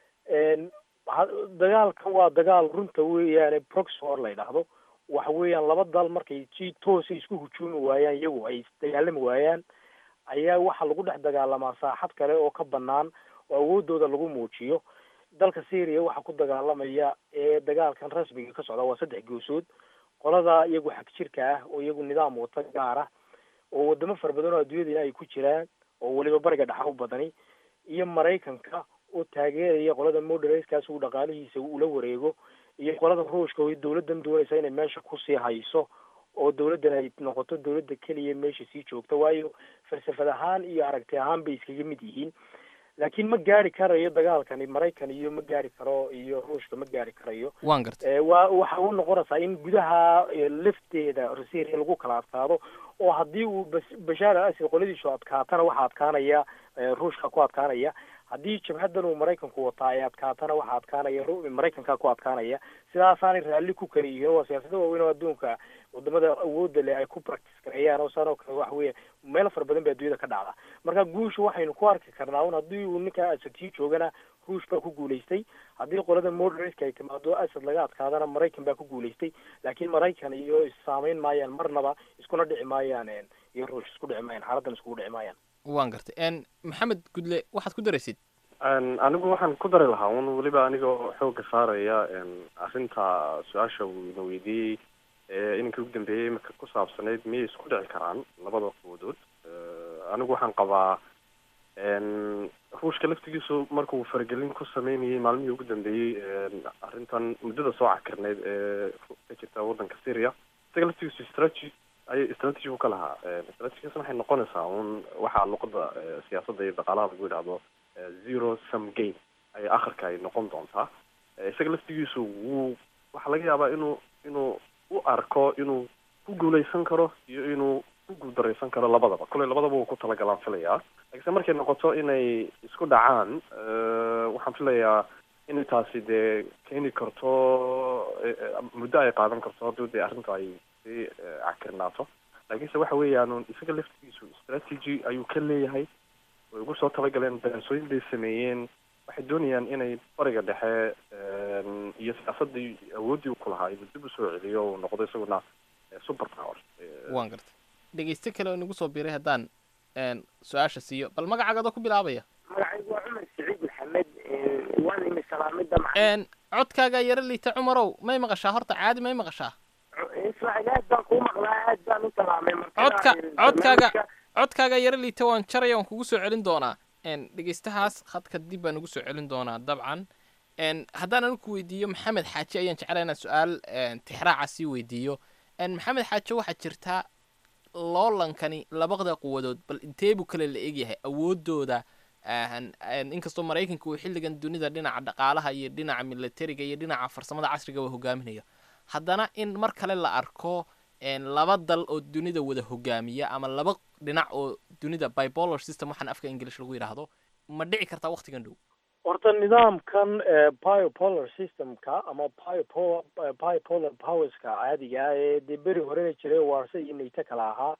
dagaalkan waa dagaal runta weeyaane proxy war la yidhaahdo waxa weeyaan laba dal markay si toosa isku hujuumi waayaan iyagu ay dagaalami waayaan ayaa waxaa lagu dhex dagaalamaa saaxad kale oo ka banaan oo awoodooda lagu muujiyo dalka syria waxaa ku dagaalamaya ee dagaalkan rasmiga ka socda waa saddex goosood qolada iyagu xag jirka ah oo iyagu nidaam wata gaar ah oo wadamo fara badan oo adduunyadana ay ku jiraan oo weliba bariga dhexa u badani iyo maraykanka oo taageeraya qolada moderaskaas uu dhaqaalihiisa ula wareego iyo qolada ruushka oo dawladdan doonaysa inay meesha kusii hayso oo dawladdan ay noqoto dawladda keliya meesha sii joogta waayo falsafad ahaan iyo aragti ahaan bay iskaga mid yihiin laakiin ma gaari karayo dagaalkani maraykan iyo ma gaari karo iyo ruushka ma gaari karayo waan gartay waa waxa u noqonaysaa in gudaha lafteeda syria lagu kala adkaado oo haddii uu bashaar al asad qoladiisu adkaatana waxaa adkaanaya ruushka ku adkaanaya haddii jabhadan uu maraykanku wataa ay adkaatana waxaa adkaanaya maraykanka ku adkaanaya sidaasaanay raalli ku kala yihiin waa siyaasada waaweyn oo adduunka wadamada awoodda leh ay ku practice gareeyaan oo saan oo kale waxa weeye meelo fara badan ba adduunyada ka dhacda marka guusha waxaynu ku arki karnaa un haddii uu ninka asad sii joogana ruush baa ku guulaystay haddii qolada moderatka ay timaado asad laga adkaadana maraykan baa ku guulaystay laakiin maraykan iyo issaamayn maayaan marnaba iskuna dhici maayaan iyo ruush isku dhici maayaan xaaladan iskugu dhici maayaan waan gartay maxamed gudle waxaad ku daraysid anigu waxaan ku dari lahaa un weliba anigoo xooga saaraya arrinta su-aasha uu ina weydiiyey ininka ugu dambeeyey marka ku saabsanayd miyay isku dhici karaan labada quwadood anigu waxaan qabaa ruushka laftigiisu markuu faragelin ku sameynayay maalmihii ugu dambeeyey arrintan muddada soo cakirneyd ee ka jirta waddanka syria isaga laftigiisu strategy ayay strategy u ka lahaa strategigaasna waxay noqonaysaa un waxaa luqada siyaasadda iyo dhaqaalaha lagu yidhaahdo zero sum game ay akhirka ay noqon doontaa isaga laftigiisu wuu waxaa laga yaabaa inuu inuu u arko inuu ku guuleysan karo iyo inuu ku guuldaraysan karo labadaba kolley labadaba wuu ku talagalaan filayaa lakiinse markay noqoto inay isku dhacaan waxaan filayaa inay taasi dee keeni karto muddo ay qaadan karto haddii dee arrinta ay sii cakirnaato laakiinse waxa weeyaan isaga laftigiisu strategy ayuu ka leeyahay way ugu soo talagaleen daraasooyin bay sameeyeen waxay doonayaan inay bariga dhexe iyo siyaasadii awooddii u ku lahaa inuu dib usoo celiyo uu noqdo isaguna super power waan gartay dhegeyste kale oo inagu soo biiray haddaan su-aasha siiyo bal magacaaga adoo ku bilaabaya magacaygu waa cumar saciid maxamed waan imi salaamida codkaagaa yaro liita cumarow may maqashaa horta caadi may maqashaa ismaaciil aad baan kuu maqlaa aad baan u salaamay codka codkaaga codkaaga yaro liita waan jaraya waan kugu soo celin doonaa dhegeystahaas khadka dib baan ugu soo celin doonaa dabcan haddaan anigu ku weydiiyo maxamed xaaji ayaan jeclaa inaan su-aal tixraaca sii weydiiyo maxamed xaaji waxaa jirtaa loolankani labada quwadood bal intee buu kale la egyahay awoodooda inkastoo maraykanka uu xilligan dunida dhinaca dhaqaalaha iyo dhinaca militariga iyo dhinaca farsamada casriga waa hogaaminayo haddana in mar kale la arko laba dal oo dunida wada hogaamiya ama laba dhinac oo dunida bipolar system waxaan afka english lagu yidhaahdo ma dhici kartaa waktigan dhow horta nidaamkan biopolar systemka ama biopo biopolar powerska caadiga ah ee dee beri horena jiray warse iyo nato kala ahaa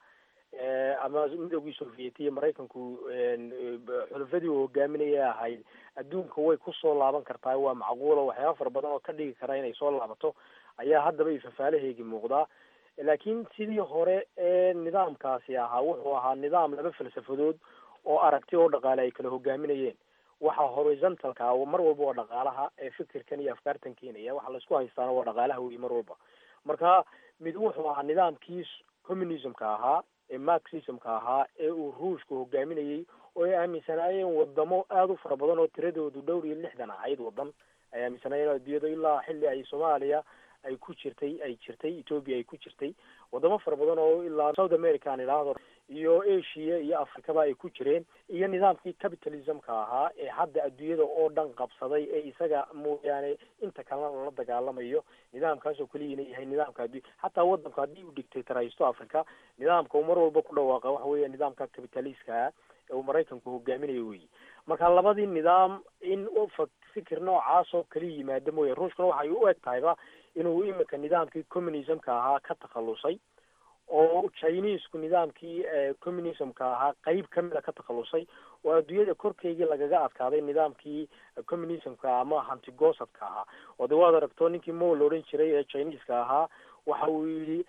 ama midoogii soviet iyo maraykanku xulufadii uu hogaaminaya ahayd adduunka way kusoo laaban kartaa waa macquula waxyaaba fara badan oo ka dhigi kara inay soo laabato ayaa haddaba ifafaalaheegi muuqdaa laakiin sidii hore ee nidaamkaasi ahaa wuxuu ahaa nidaam laba falsafadood oo aragti oo dhaqaale ay kala hogaaminayeen waxa horizontalka mar walba waa dhaqaalaha ee fikirkan iyo afkaartan keenaya waxa laisku haystaana waa dhaqaalaha wey mar walba marka mid wuxuu ahaa nidaamkii communismka ahaa ee marxismka ahaa ee uu ruushka hogaaminayey oo ay aaminsanaayeen wadamo aada u fara badan oo tiradoodu dhowr iyo lixdan ahayd wadan ay aaminsanaayeen adduunyada ilaa xilli ay soomaaliya ay ku jirtay ay jirtay ethoopia ay ku jirtay wadamo fara badan oo ilaa south america aan idhaahdo iyo asia iyo africaba ay ku jireen iyo nidaamkii capitalismka ahaa ee hadda adduunyada oo dhan qabsaday ee isaga mooyaane inta kalena lala dagaalamayo nidaamkaasoo keliyana yahay nidaamka addu xataa wadanku haddii uu dictatoraysto africa nidaamka uu mar walba ku dhawaaqa waxa weeya nidaamka capitalistka ee uu maraykanku hogaaminayo weyi marka labadii nidaam in fikir noocaas oo kala yimaado mooya ruushkuna waxay u eg tahayba inuu imika nidaamkii communismka ahaa ka takhalusay oo chinesku nidaamkii communismka ahaa qeyb kamida ka takhalusay oo adduunyada korkeygii lagaga adkaaday nidaamkii communismka ama hantigosadka ahaa oo de waad aragto ninkii mo la odhan jiray ee chineska ahaa waxa uu yidhi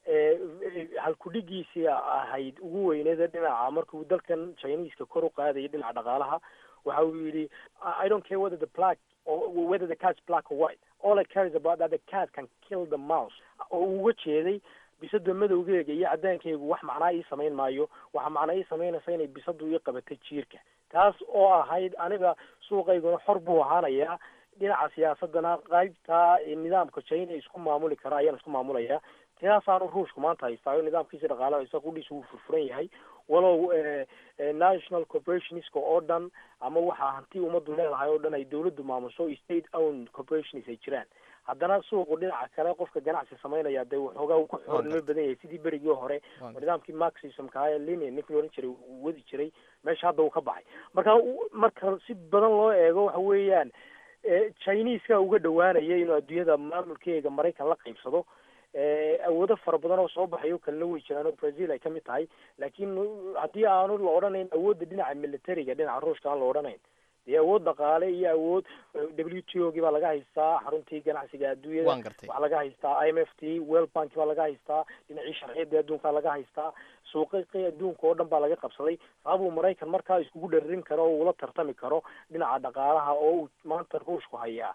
halkudhigiisii ahayd ugu weyneeda dhinaca markuu dalkan chineska kor u qaadayay dhinaca dhaqaalaha waxa uu yidhi i don't care whether the black or whether the cat's black or white all I care is about that the cat can kill the mouse oo uu uga jeeday bisada madowgeega iyo cadaankeygu wax macnaa ii samayn maayo waxa macnaa ii samaynaysa inay bisadu ii qabatay jiirka taas oo ahayd aniga suuqayguna xor buu ahaanayaa dhinaca siyaasadana qaybta nidaamka china isku maamuli kara ayaan isku maamulayaa taasaanu ruushku maanta haystaayo nidaamkiisa dhaqaalaha isaga qudhiisa wuu furfuran yahay walow national corporationska oo dhan ama waxaa hanti ummaddu leedahay oo dhan ay dawladdu maamuso state owned corporations ay jiraan haddana suuqu dhinaca kale qofka ganacsi samaynaya dee waxoogaa uu ku xoolnimo badan yahay sidii berigii hore nidaamkii marxismka ahaa ee lenin ninkii la odhan jiray uu wadi jiray meesha hadda uu ka baxay marka marka si badan loo eego waxa weeyaan chineska uga dhawaanaya inuu adduunyada maamulkeega maraykan la qaybsado awoodo fara badan oo soo baxayo kalena way jiraan oo brazil ay kamid tahay laakiin haddii aanu la odhanayn awoodda dhinaca militariga dhinaca ruushka aan la odhanayn dee awood dhaqaale iyo awood w t o gii baa laga haystaa xaruntii ganacsiga adduunyada waxaa laga haystaa i m f t world bank baa laga haystaa dhinacii sharciyada adduunkaa laga haystaa suuqaqii adduunka oo dhan baa laga qabsaday sababuu maraykan markaa iskugu dhararin karo oo uula tartami karo dhinaca dhaqaalaha oo uu maanta ruushku hayaa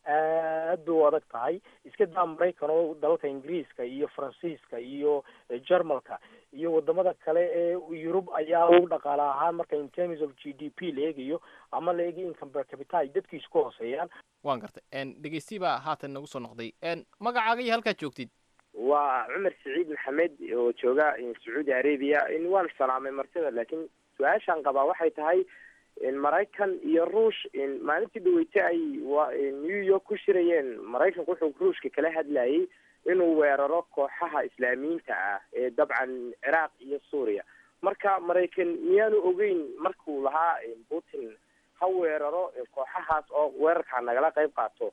aad bay u adag tahay iska daa maraykan oo dalalka ingiriiska iyo faransiiska iyo jermalka iyo wadamada kale ee yurub ayaa u dhaqaale ahaan marka in terms of g d p la eegayo ama la eegayo income per capita ay dadkiisu ka hooseeyaan waan gartay dhegeysti baa haatan nagu soo noqday magacaaga iyo halkaad joogtid waa cumar saciid maxamed oo jooga sacuudi arabia waan salaamay martida laakiin su-aashaan qabaa waxay tahay maraykan iyo ruush maalintii dhaweyte ay new york ku shirayeen maraykanku wuxuu ruushka kala hadlayay inuu weeraro kooxaha islaamiyiinta ah ee dabcan ciraaq iyo suuriya marka maraykan miyaanu ogeyn markuu lahaa putin ha weeraro kooxahaas oo weerarkaa nagala qayb qaato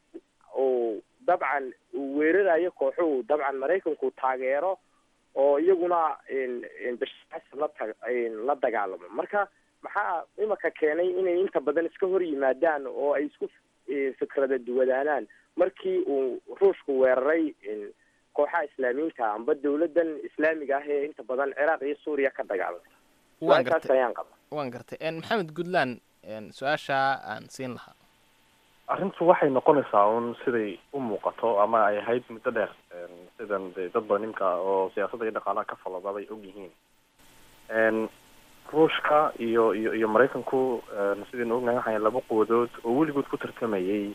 oo dabcan uu weerarayo kooxuhu dabcan maraykanku taageero oo iyaguna bashaasan la ta la dagaalamo marka maxaa imika keenay inay inta badan iska hor yimaadaan oo ay isku fikrada duwadaanaan markii uu ruushku weeraray kooxaha islaamiyiinta amba dawladan islaamiga ah ee inta badan ciraaq iyo suuriya ka dagaalamay waan su-aalkaas gartay ayaan qaba waan gartay maxamed goodland su-aashaa aan siin lahaa arrintu waxay noqonaysaa un siday u muuqato ama ay ahayd muddo dheer sidan de dad badan nimka oo siyaasadda iyo dhaqaalaha ka falada bay og yihiin ruushka iyo iyo iyo maraykanku sidaynu ognahay waxay laba quwadood oo weligood ku tartamayay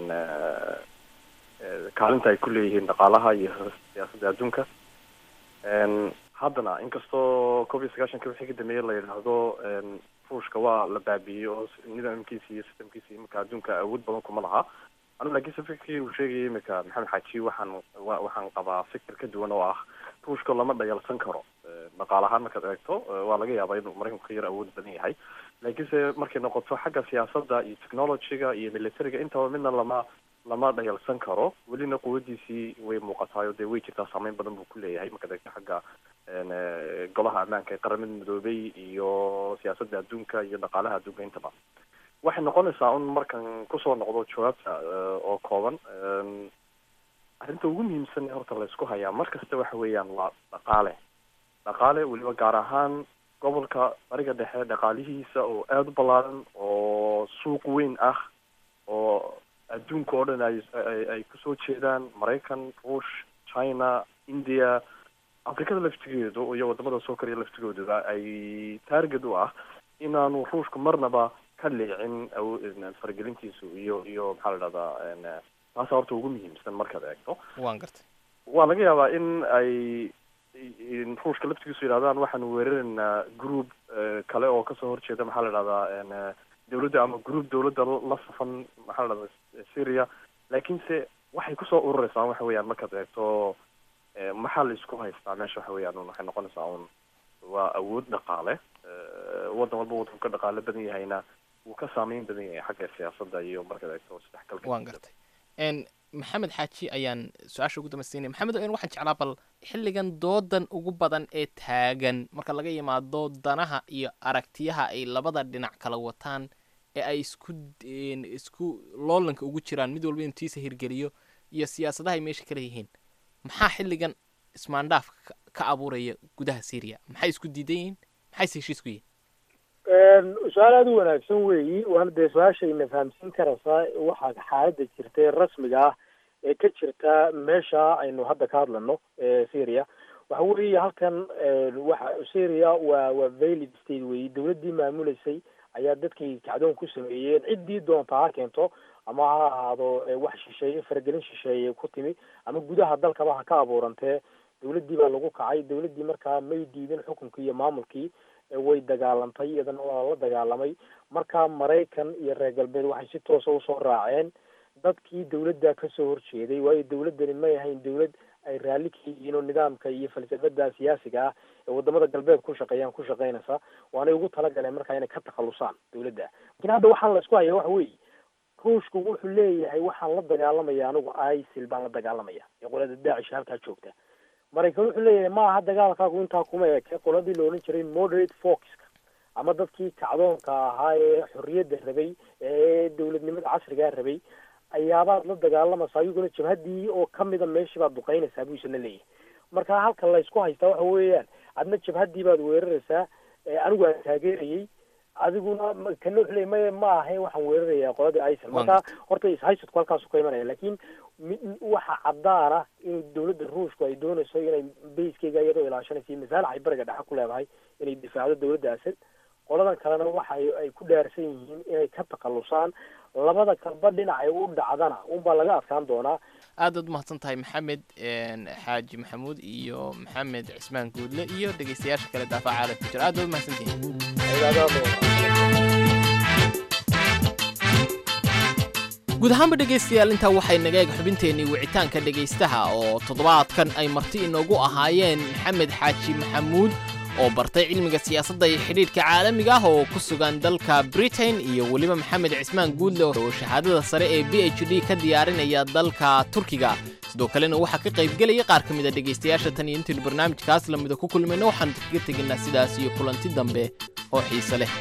kaalinta ay ku leeyihiin dhaqaalaha iyo siyaasadda adduunka haddana inkastoo koob iyo sagaashanka wixii ka dambeeyey la yidhaahdo ruushka waa la baabiiyey oo nidaamkiisa iyo systemkiisa imika adduunka awood badan kuma laha anu laakiinse fikirkii uu sheegayay imika maxamed xaaji waxaan wa waxaan qabaa fikir ka duwan oo ah ruushka lama dhayalsan karo dhaqaal ahaan markaad eegto waa laga yaabaa inuu maraykanku ka yar awood badan yahay laakiinse markay noqoto xagga siyaasadda iyo technologyga iyo militariga intaba midna lama lama dhayalsan karo welina quwadiisii way muuqataayo dee way jirtaa saameyn badan buu ku leeyahay markaad eegto xagga golaha ammaanka ee qaramada midoobay iyo siyaasadda adduunka iyo dhaqaalaha adduunka intaba waxay noqonaysaa un markan kusoo noqdo jawaabta oo kooban arrinta ugu muhiimsan ee horta la isku hayaa mar kasta waxa weeyaan waa dhaqaale dhaqaale weliba gaar ahaan gobolka bariga dhexe dhaqaalihiisa oo aada u ballaaran oo suuq weyn ah oo adduunka oo dhan ay ay kusoo jeedaan maraykan ruush china india afrikada laftigeedu iyo wadamada soo koriya laftigooduba ay taarget u ah inaanu ruushku marnaba ka leecin faragelintiisu iyo iyo maxaa la dhahdaa taasa horta ugu muhiimsan markaad eegto waan gartay waa laga yaabaa in ay ruushka laftigiisu yidhahdaan waxaanu weeraraynaa group kale oo kasoo horjeeda maxaa la dhahdaa dawladda ama group dawladda la safan maxaa la dhahdaa syria laakiinse waxay kusoo urureysaa waxa weeyaan markaad eegto maxaa la isku haystaa meesha waxa weeyaan un waxay noqonaysaa un waa awood dhaqaale waddan walba waddanku ka dhaqaale badan yahayna wuu ka saameyn badan yahay xagga siyaasadda iyo markaad eegto isdhexgalka waan gartay maxamed xaaji ayaan su-aasha ugu dambaysiinaya maxamed n waxaan jeclaa bal xilligan doodan ugu badan ee taagan marka laga yimaado danaha iyo aragtiyaha ay labada dhinac kala wataan ee ay isku isku loolanka ugu jiraan mid walba inuu tiisa hirgeliyo iyo siyaasadaha ay meesha kala yihiin maxaa xilligan ismaandhaaf ka abuuraya gudaha syria maxay isku diidan yihiin maxayse heshiis ku yihiin su-aal aada u wanaagsan weeyi waana dee su-aashayna fahamsiin karaysaa waxaa xaaladda jirta ee rasmiga ah ee ka jirta meesha aynu hadda ka hadlano syria waxa weeye halkan waxa syria waa waa valid state weeyi dawladdii maamuleysay ayaa dadkay kacdoon ku sameeyeen ciddii doonta ha keento ama ha ahaado wax shisheeye faragelin shisheeye ku timi ama gudaha dalkaba ha ka abuurantee dawladdii baa lagu kacay dawladdii markaa may diidin xukunkii iyo maamulkii way dagaalantay iyadana waa la dagaalamay markaa maraykan iyo reer galbeed waxay si toosa usoo raaceen dadkii dawladda kasoo horjeeday waayo dawladdani may ahayn dawlad ay raalli ka yihiin oo nidaamka iyo falsafada siyaasiga ah ee wadamada galbeed ku shaqeeyaan ku shaqeynaysa waanay ugu talagaleen markaa inay ka takhalusaan dawladda lakin hadda waxaan la isku haya waxa weeye ruushku wuxuu leeyahay waxaan la dagaalamaya anigu isil baan la dagaalamaya ee qolada daacish halkaa joogta maraykan wuxuu leeyahay ma aha dagaalkaagu intaa kuma eke qoladii la odhan jiray moderate foxka ama dadkii kacdoonka ahaa ee xorriyadda rabay ee dawladnimada casrigaa rabay ayaabaad la dagaalamaysaa ayaguna jabhaddii oo kamida meeshii baad duqeynaysaa buu isna leeyahay marka halka laysku haystaa waxa weeyaan adna jabhaddii baad weeraraysaa anigu aan taageerayay adiguna kana wuxuu leeyay maya ma ahayn waxaan weerarayaa qoladii isil marka horta ishaysadku halkaasu ka imanaya laakiin waxa caddaana in dawladda ruushku ay doonayso inay bayskeyga iyadoo ilaashanaysa iyo masaalax ay bariga dhexe ku leedahay inay difaacdo dawladda asad qoladan kalena waxa ay ku dhaarsan yihiin inay ka takhalusaan labada kalba dhinac ay u dhacdana unbaa laga adkaan doonaa aad aad umahadsan tahay maxamed xaaji maxamuud iyo maxamed cismaan guudle iyo dhegeystayaasha kale daafaca caalamka jira aad baad umahadsantihiin guud ahaanba dhegaystayaal intaa waxay naga eeg xubinteennii wicitaanka dhegaystaha oo toddobaadkan ay marti inoogu ahaayeen maxamed xaaji maxamuud oo bartay cilmiga siyaasadda iyo xidhiidhka caalamiga ah oo ku sugan dalka britain iyo weliba maxamed cismaan guudle oo shahaadada sare ee b h d ka diyaarinaya dalka turkiga sidoo kalena waxaa ka qaybgelaya qaar ka mid a dhegaystayaasha tan iyo intaynu barnaamijkaas lamida ku kulmayno waxaanu kaga tegaynaa sidaas iyo kulanti dambe oo xiise leh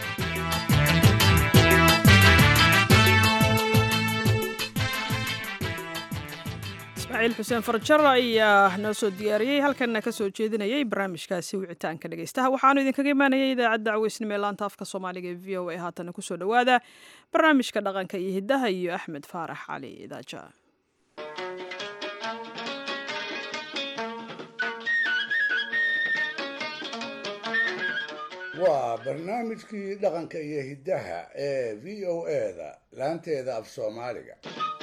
ismaaciil xuseen farjar ayaa noo soo diyaariyey halkanna ka soo jeedinayay barnaamijkaasi wicitaanka dhegaystaha waxaanu idinkaga imaanayay idaacadda caweysnimo ee laanta afka soomaaliga ee v o a haatana kusoo dhowaada barnaamijka dhaqanka iyo hiddaha iyo axmed faarax cali idaaja waa barnaamijkii dhaqanka iyo hiddaha ee v o eda laanteeda af soomaaliga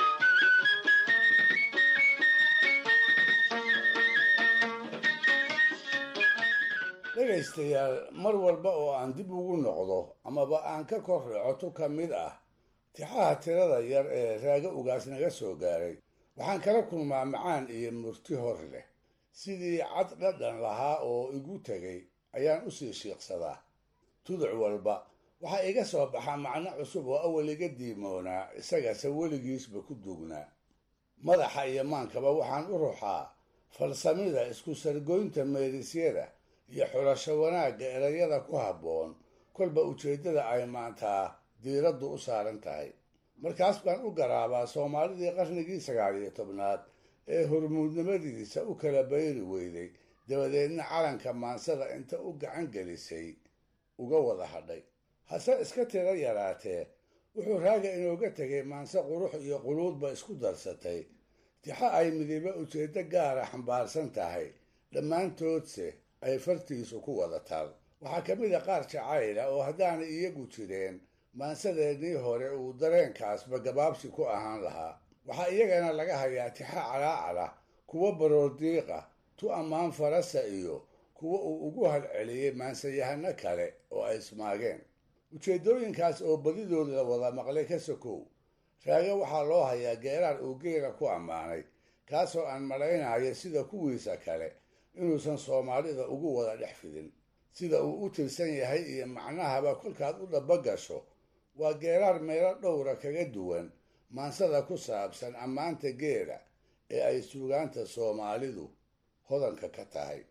dhegaystayaal mar walba oo aan dib ugu noqdo amaba aan ka kor racoto ka mid ah tixaha tirada yar ee raaga ugaas naga soo gaaray waxaan kala kulmaa macaan iyo murti hor leh sidii cad dhadhan lahaa oo igu tegay ayaan usii shiiqsadaa tuduc walba waxaa iga soo baxa macno cusub oo awal iga diimoonaa isagase weligiisba ku dugnaa madaxa iyo maankaba waxaan u ruxaa falsamida isku sargoynta meerisyada iyo xulasho wanaagga erayada ku habboon kolba ujeeddada ay maantaa diiraddu u saaran tahay markaas baan u garaabaa soomaalidii qarnigii sagaal iyo tobnaad ee hormuudnimadiisa u kala bayri weyday dabadeedna calanka maansada inta u gacan gelisay uga wada hadhay hase iska tiro yaraatee wuxuu raaga inooga tegay maanse qurux iyo quluudba isku darsatay tixa ay midiba ujeeddo gaara xambaarsan tahay dhammaantoodse ay fartiisu ku wada taal waxaa ka mid a qaar jacayla oo haddaanay iyagu jireen maansadeennii hore uu dareenkaasba gabaabsi ku ahaan lahaa waxaa iyagana laga hayaa tixa calaacala kuwo baroordiiqa tu ammaan farasa iyo kuwo uu ugu halceliyey maansayahano kale oo ay ismaageen ujeeddooyinkaas oo badidooda la wada maqlay ka sokow raaga waxaa loo hayaa geeraar uu geela ku ammaanay kaasoo aan malaynayo sida kuwiisa kale inuusan soomaalida ugu wada dhex fidin sida uu u tirsan yahay iyo macnahaba kolkaad u dhaba gasho waa geeraar meelo dhowra kaga duwan maansada ku saabsan ammaanta geela ee ay suugaanta soomaalidu hodanka ka tahay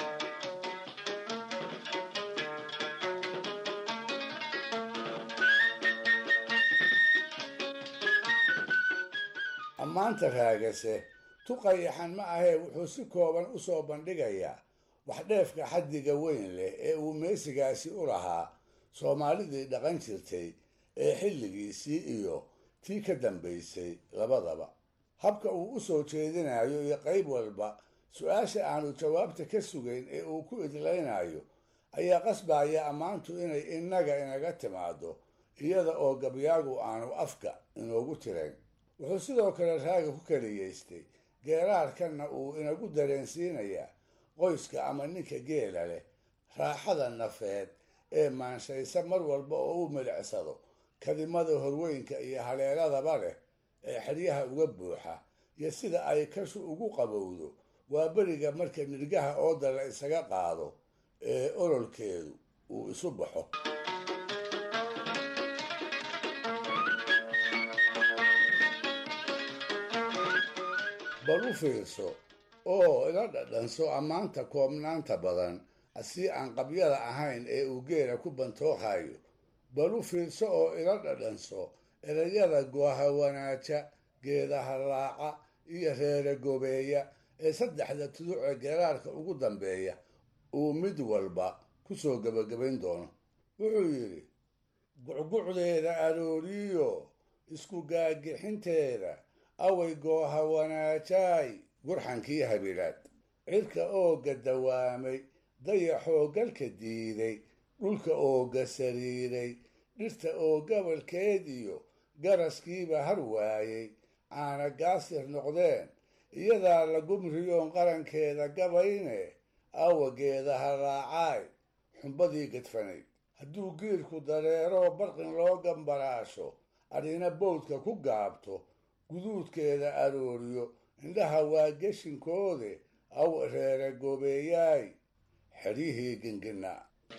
ammaanta raagase tuqayaxan ma ahee wuxuu si kooban u soo bandhigayaa waxdheefka xaddiga weyn leh ee uu meesigaasi u lahaa soomaalidii dhaqan jirtay ee xilligiisii iyo tii ka dambaysay labadaba habka uu u soo jeedinayo iyo qayb walba su-aasha aanu jawaabta ka sugayn ee uu ku idlaynayo ayaa qasbaya ammaantu inay innaga inaga timaado iyada oo gabyaagu aanu afka inoogu tirayn wuxuu sidoo kale raaga ku keliyaystay geeraarkanna uu inagu dareensiinayaa qoyska ama ninka geela leh raaxada nafeed ee maanshaysa mar walba oo u milicsado kadimada horweynka iyo haleeladaba leh ee xeryaha uga buuxa iyo sida ay kashu ugu qabowdo waa beriga marka nirgaha ooda la isaga qaado ee ololkeedu uu isu baxo bal u fiirso oo ila dhadhanso ammaanta koobnaanta badan asii aan qabyada ahayn ee uu geela ku bantooqayo bal u fiirso oo ila dhadhanso erayada gooha wanaaja geedaha raaca iyo reere gobeeya ee saddexda tuduc ee geeraarka ugu dambeeya uu mid walba ku soo gebagabayn doono wuxuu yidhi gucgucdeeda arooriyo isku gaagixinteeda away gooha wanaajaay gurxankii habilaad cirka ooga dawaamay dayaxoo galka diiday dhulka ooga sariiray dhirta oo gabalkeed iyo garaskiiba har waayey aana gaasir noqdeen iyadaa la gumriyoon qarankeeda gabayne awageedaha raacaay xumbadii gadfanayd hadduu giirku dareeroo barqin loo gambaraasho adhina bowdka ku gaabto guduudkeeda arooriyo indhaha waa geshinkoode aw reere goobeeyaay xeryihii gingina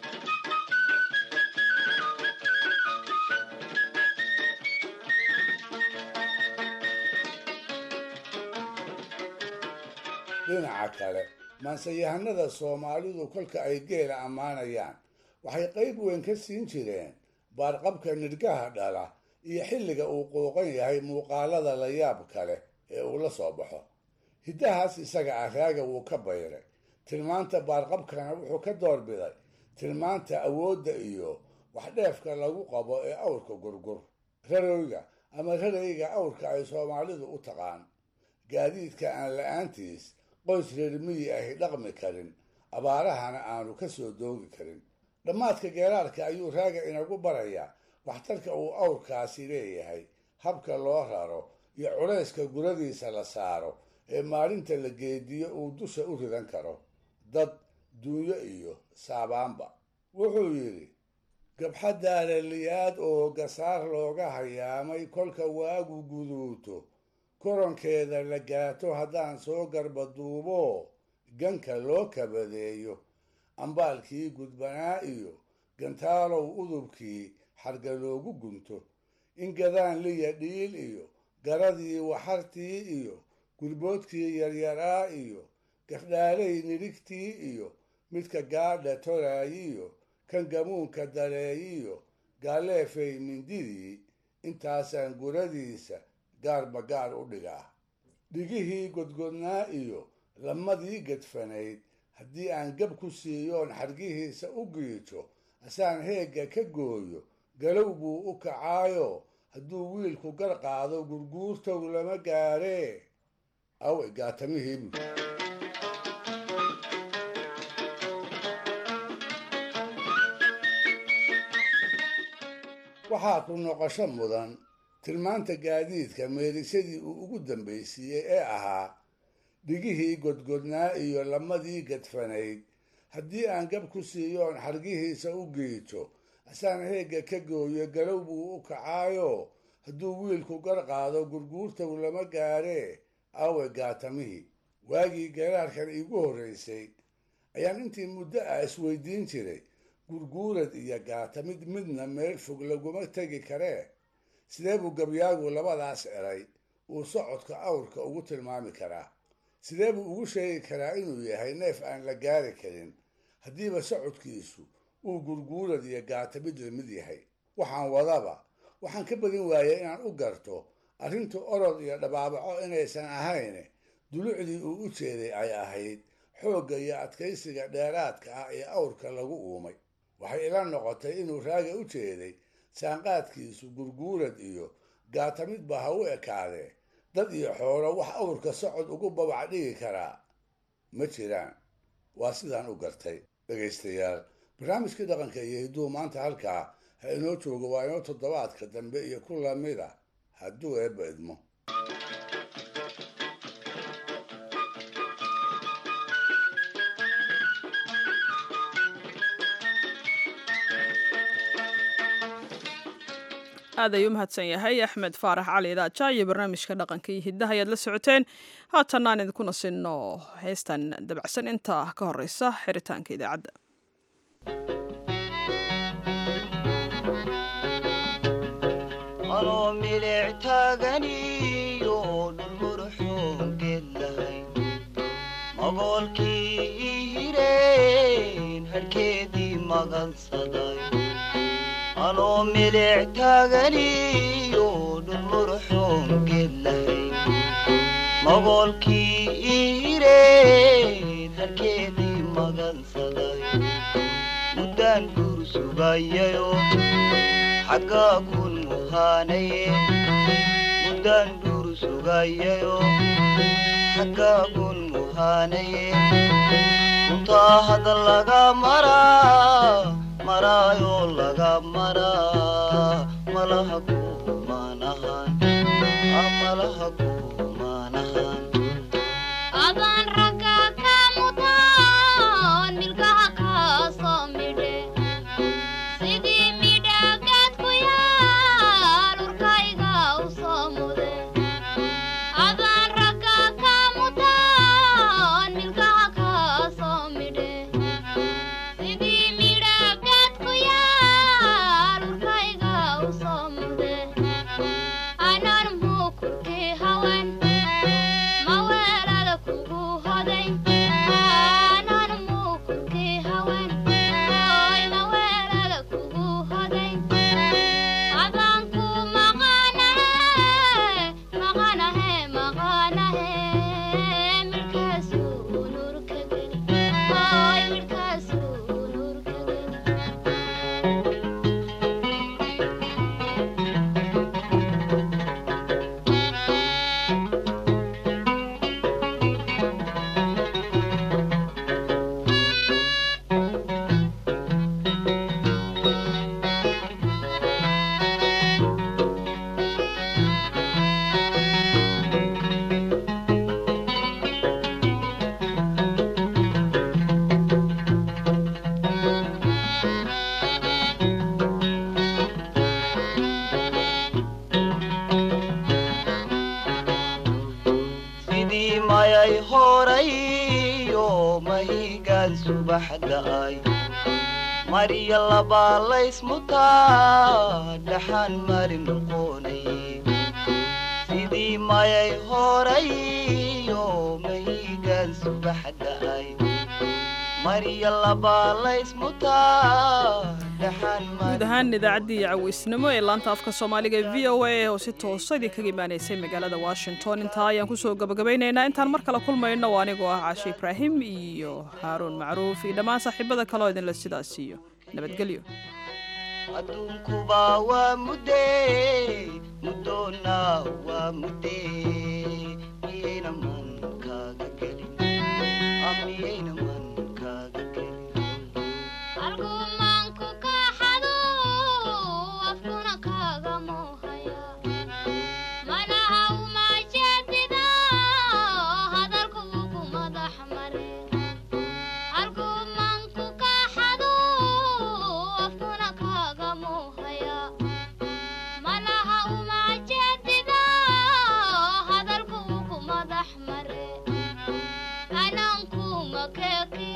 dhinaca kale maansayahanada soomaalidu kolka ay geela ammaanayaan waxay qayb weyn ka siin jireen baarqabka nidhgaha dhala iyo xilliga uu quuqan yahay muuqaalada la yaab kale ee uu la soo baxo hiddahaas isaga ah raaga wuu ka bayray tilmaanta baarqabkana wuxuu ka doorbiday tilmaanta awoodda iyo waxdheefka lagu qabo ee awrka gurgur rarowga ama rarayga awrka ay soomaalidu u taqaan gaadiidka aan la-aantiis qoys reer miyi ahi dhaqmi karin abaarahana aanu ka soo doogi karin dhammaadka geeraarka ayuu raaga inagu barayaa waxtarka uu awrkaasi leeyahay habka loo raro iyo culayska guradiisa la saaro ee maalinta la geediyo uu dusha u ridan karo dad duunyo iyo saabaanba wuxuu yidhi gabxadaaraliyaad oo gasaar looga hayaamay kolka waagu guduuto koronkeeda la gaato haddaan soo garbaduubo ganka loo kabadeeyo ambaalkii gudbanaa iyo gantaalow udubkii xarga loogu gunto in gadaan liya dhiil iyo garadii waxartii iyo gurboodkii yaryaraa iyo gafdhaalay nidhigtii iyo midka gaadha toraayiyo kan gamuunka dareeyiyo gaaleefay mindidii intaasaan guradiisa gaarba gaar u dhigaa dhigihii godgodnaa iyo lamadii gadfanayd haddii aan gab ku siiyoon xargihiisa u giijo asaan heegga ka gooyo galow buu u kacaayo hadduu wiilku gar qaado gurguurtow lama gaaree awe gaatamihiibu waxaa ku noqosho mudan tilmaanta gaadiidka meerisadii uu ugu dambaysiiyey ee ahaa dhigihii godgodnaa iyo lamadii gadfanayd haddii aan gab ku siiyoon xargihiisa u giijo asaan heegga ka gooyo galow buu u kacaayo hadduu wiilku gar qaado gurguurtow lama gaaree awe gaatamihii waagii garaarkan iigu horraysay ayaan intii muddo ah isweydiin jiray gurguurad iyo gaata mid midna meel fog laguma tegi karee sidee buu gabyaagu labadaas eray uu socodka awrka ugu tilmaami karaa sidee buu ugu sheegi karaa inuu yahay neef aan la gaari karin haddiiba socodkiisu uu gurguurad iyo gaata mid la mid yahay waxaan wadaba waxaan ka badin waayay inaan u garto arrintu orod iyo dhabaabaco inaysan ahayn dulucdii uu u jeeday ay ahayd xoogga iyo adkaysiga dheeraadka ah ee awrka lagu uumay waxay ila noqotay inuu raaga u jeeday saanqaadkiisu gurguurad iyo gaata midba ha u ekaadee dad iyo xoolo wax awrka socod ugu babac dhigi karaa ma jiraan waa sidaan u gartay dhegaystayaal barnaamijkii dhaqanka iyo hidduu maanta halkaa ha inoo joogo waa inoo toddobaadka dambe iyo ku lamid ah hadduu eebba idmo aad ayuu umahadsan yahay axmed faarax cali daaja iyo barnaamijka dhaqanka iyo hiddaha ayaad la socoteen haatanna aan idinkuna sinno heestan dabacsan inta ka horeysa xiritaanka idaacadda anoo milic taaganiyo dhulmurxoongeed lahay magoolkii ii hireen hadhkeedii magansaday anoo milic taaganiyo dhulmurxoongeed lahay magoolkii ii hireen hadhkeedii magansaday muddaan guur sugayayo xaggaa kun muhaanaye muddaan dhuur sugayayo xaggaa kun muhaanaye runtaa hadda laga maraa maraayoo laga maraa malaha kumaanahan malaha kumaanahan adaan ragga ka mutaan milkaha kaasoo midhe sidii midhagaad ku yaal urkayga u soo mude adaan ragga ka mutaan milkaha kaasoo midhe sidii midhagaad ku yaal urkayga u soo mude anan muukurkii hawen maweelada kugu hoday anan muukurkii hawen oy maweelada kugu hoday adaan ku maqanahe maqanahe maqanahe midhkaasuu nurka geli oy midhkaasuu nurka geli sidii mayay horayo mahigaan subaxda'ay marya labaa laysmutaa dhaxaan mari noqonaye sidii mayay horayo mahigaan subaxda'ay marya labaa laysmutaa dhaxaan guud ahaan idaacaddii caweysnimo ee laanta afka soomaaliga ee v o a oo si toosa idinkaga imaanaysay magaalada washington intaa ayaan kusoo gabagabaynaynaa intaan mar kale kulmayno waa anigoo ah caashe ibraahim iyo haaruun macruuf iyo dhammaan saaxiibada kaleo idinle sidaas iyo nabadgelyo adduunkuba waa mudde muddoona waa mudde miyayna man kaaga gelin Ah, miyayna man kaaga algumaanku kaxadu afkuna kaga muuhaya manaha umajeedida hadalku ugu madax mare algumaanku kaxadu afkuna kaga muuhaya manaha umajeedida hadalku ugu madax mare ananku makeeki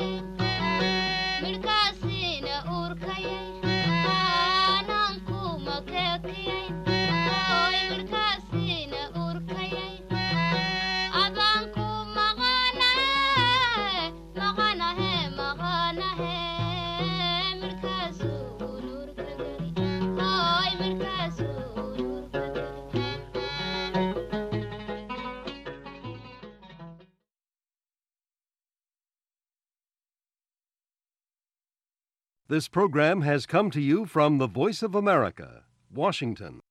midhkaasina uurkayay ananku makeekiyay midhkaasiina urkayay adanku maqanahe maqanahe maqanahe midhkaasuu ururka geli hooy midhkaasuu ururka geli This program has come to you from the Voice of America, Washington.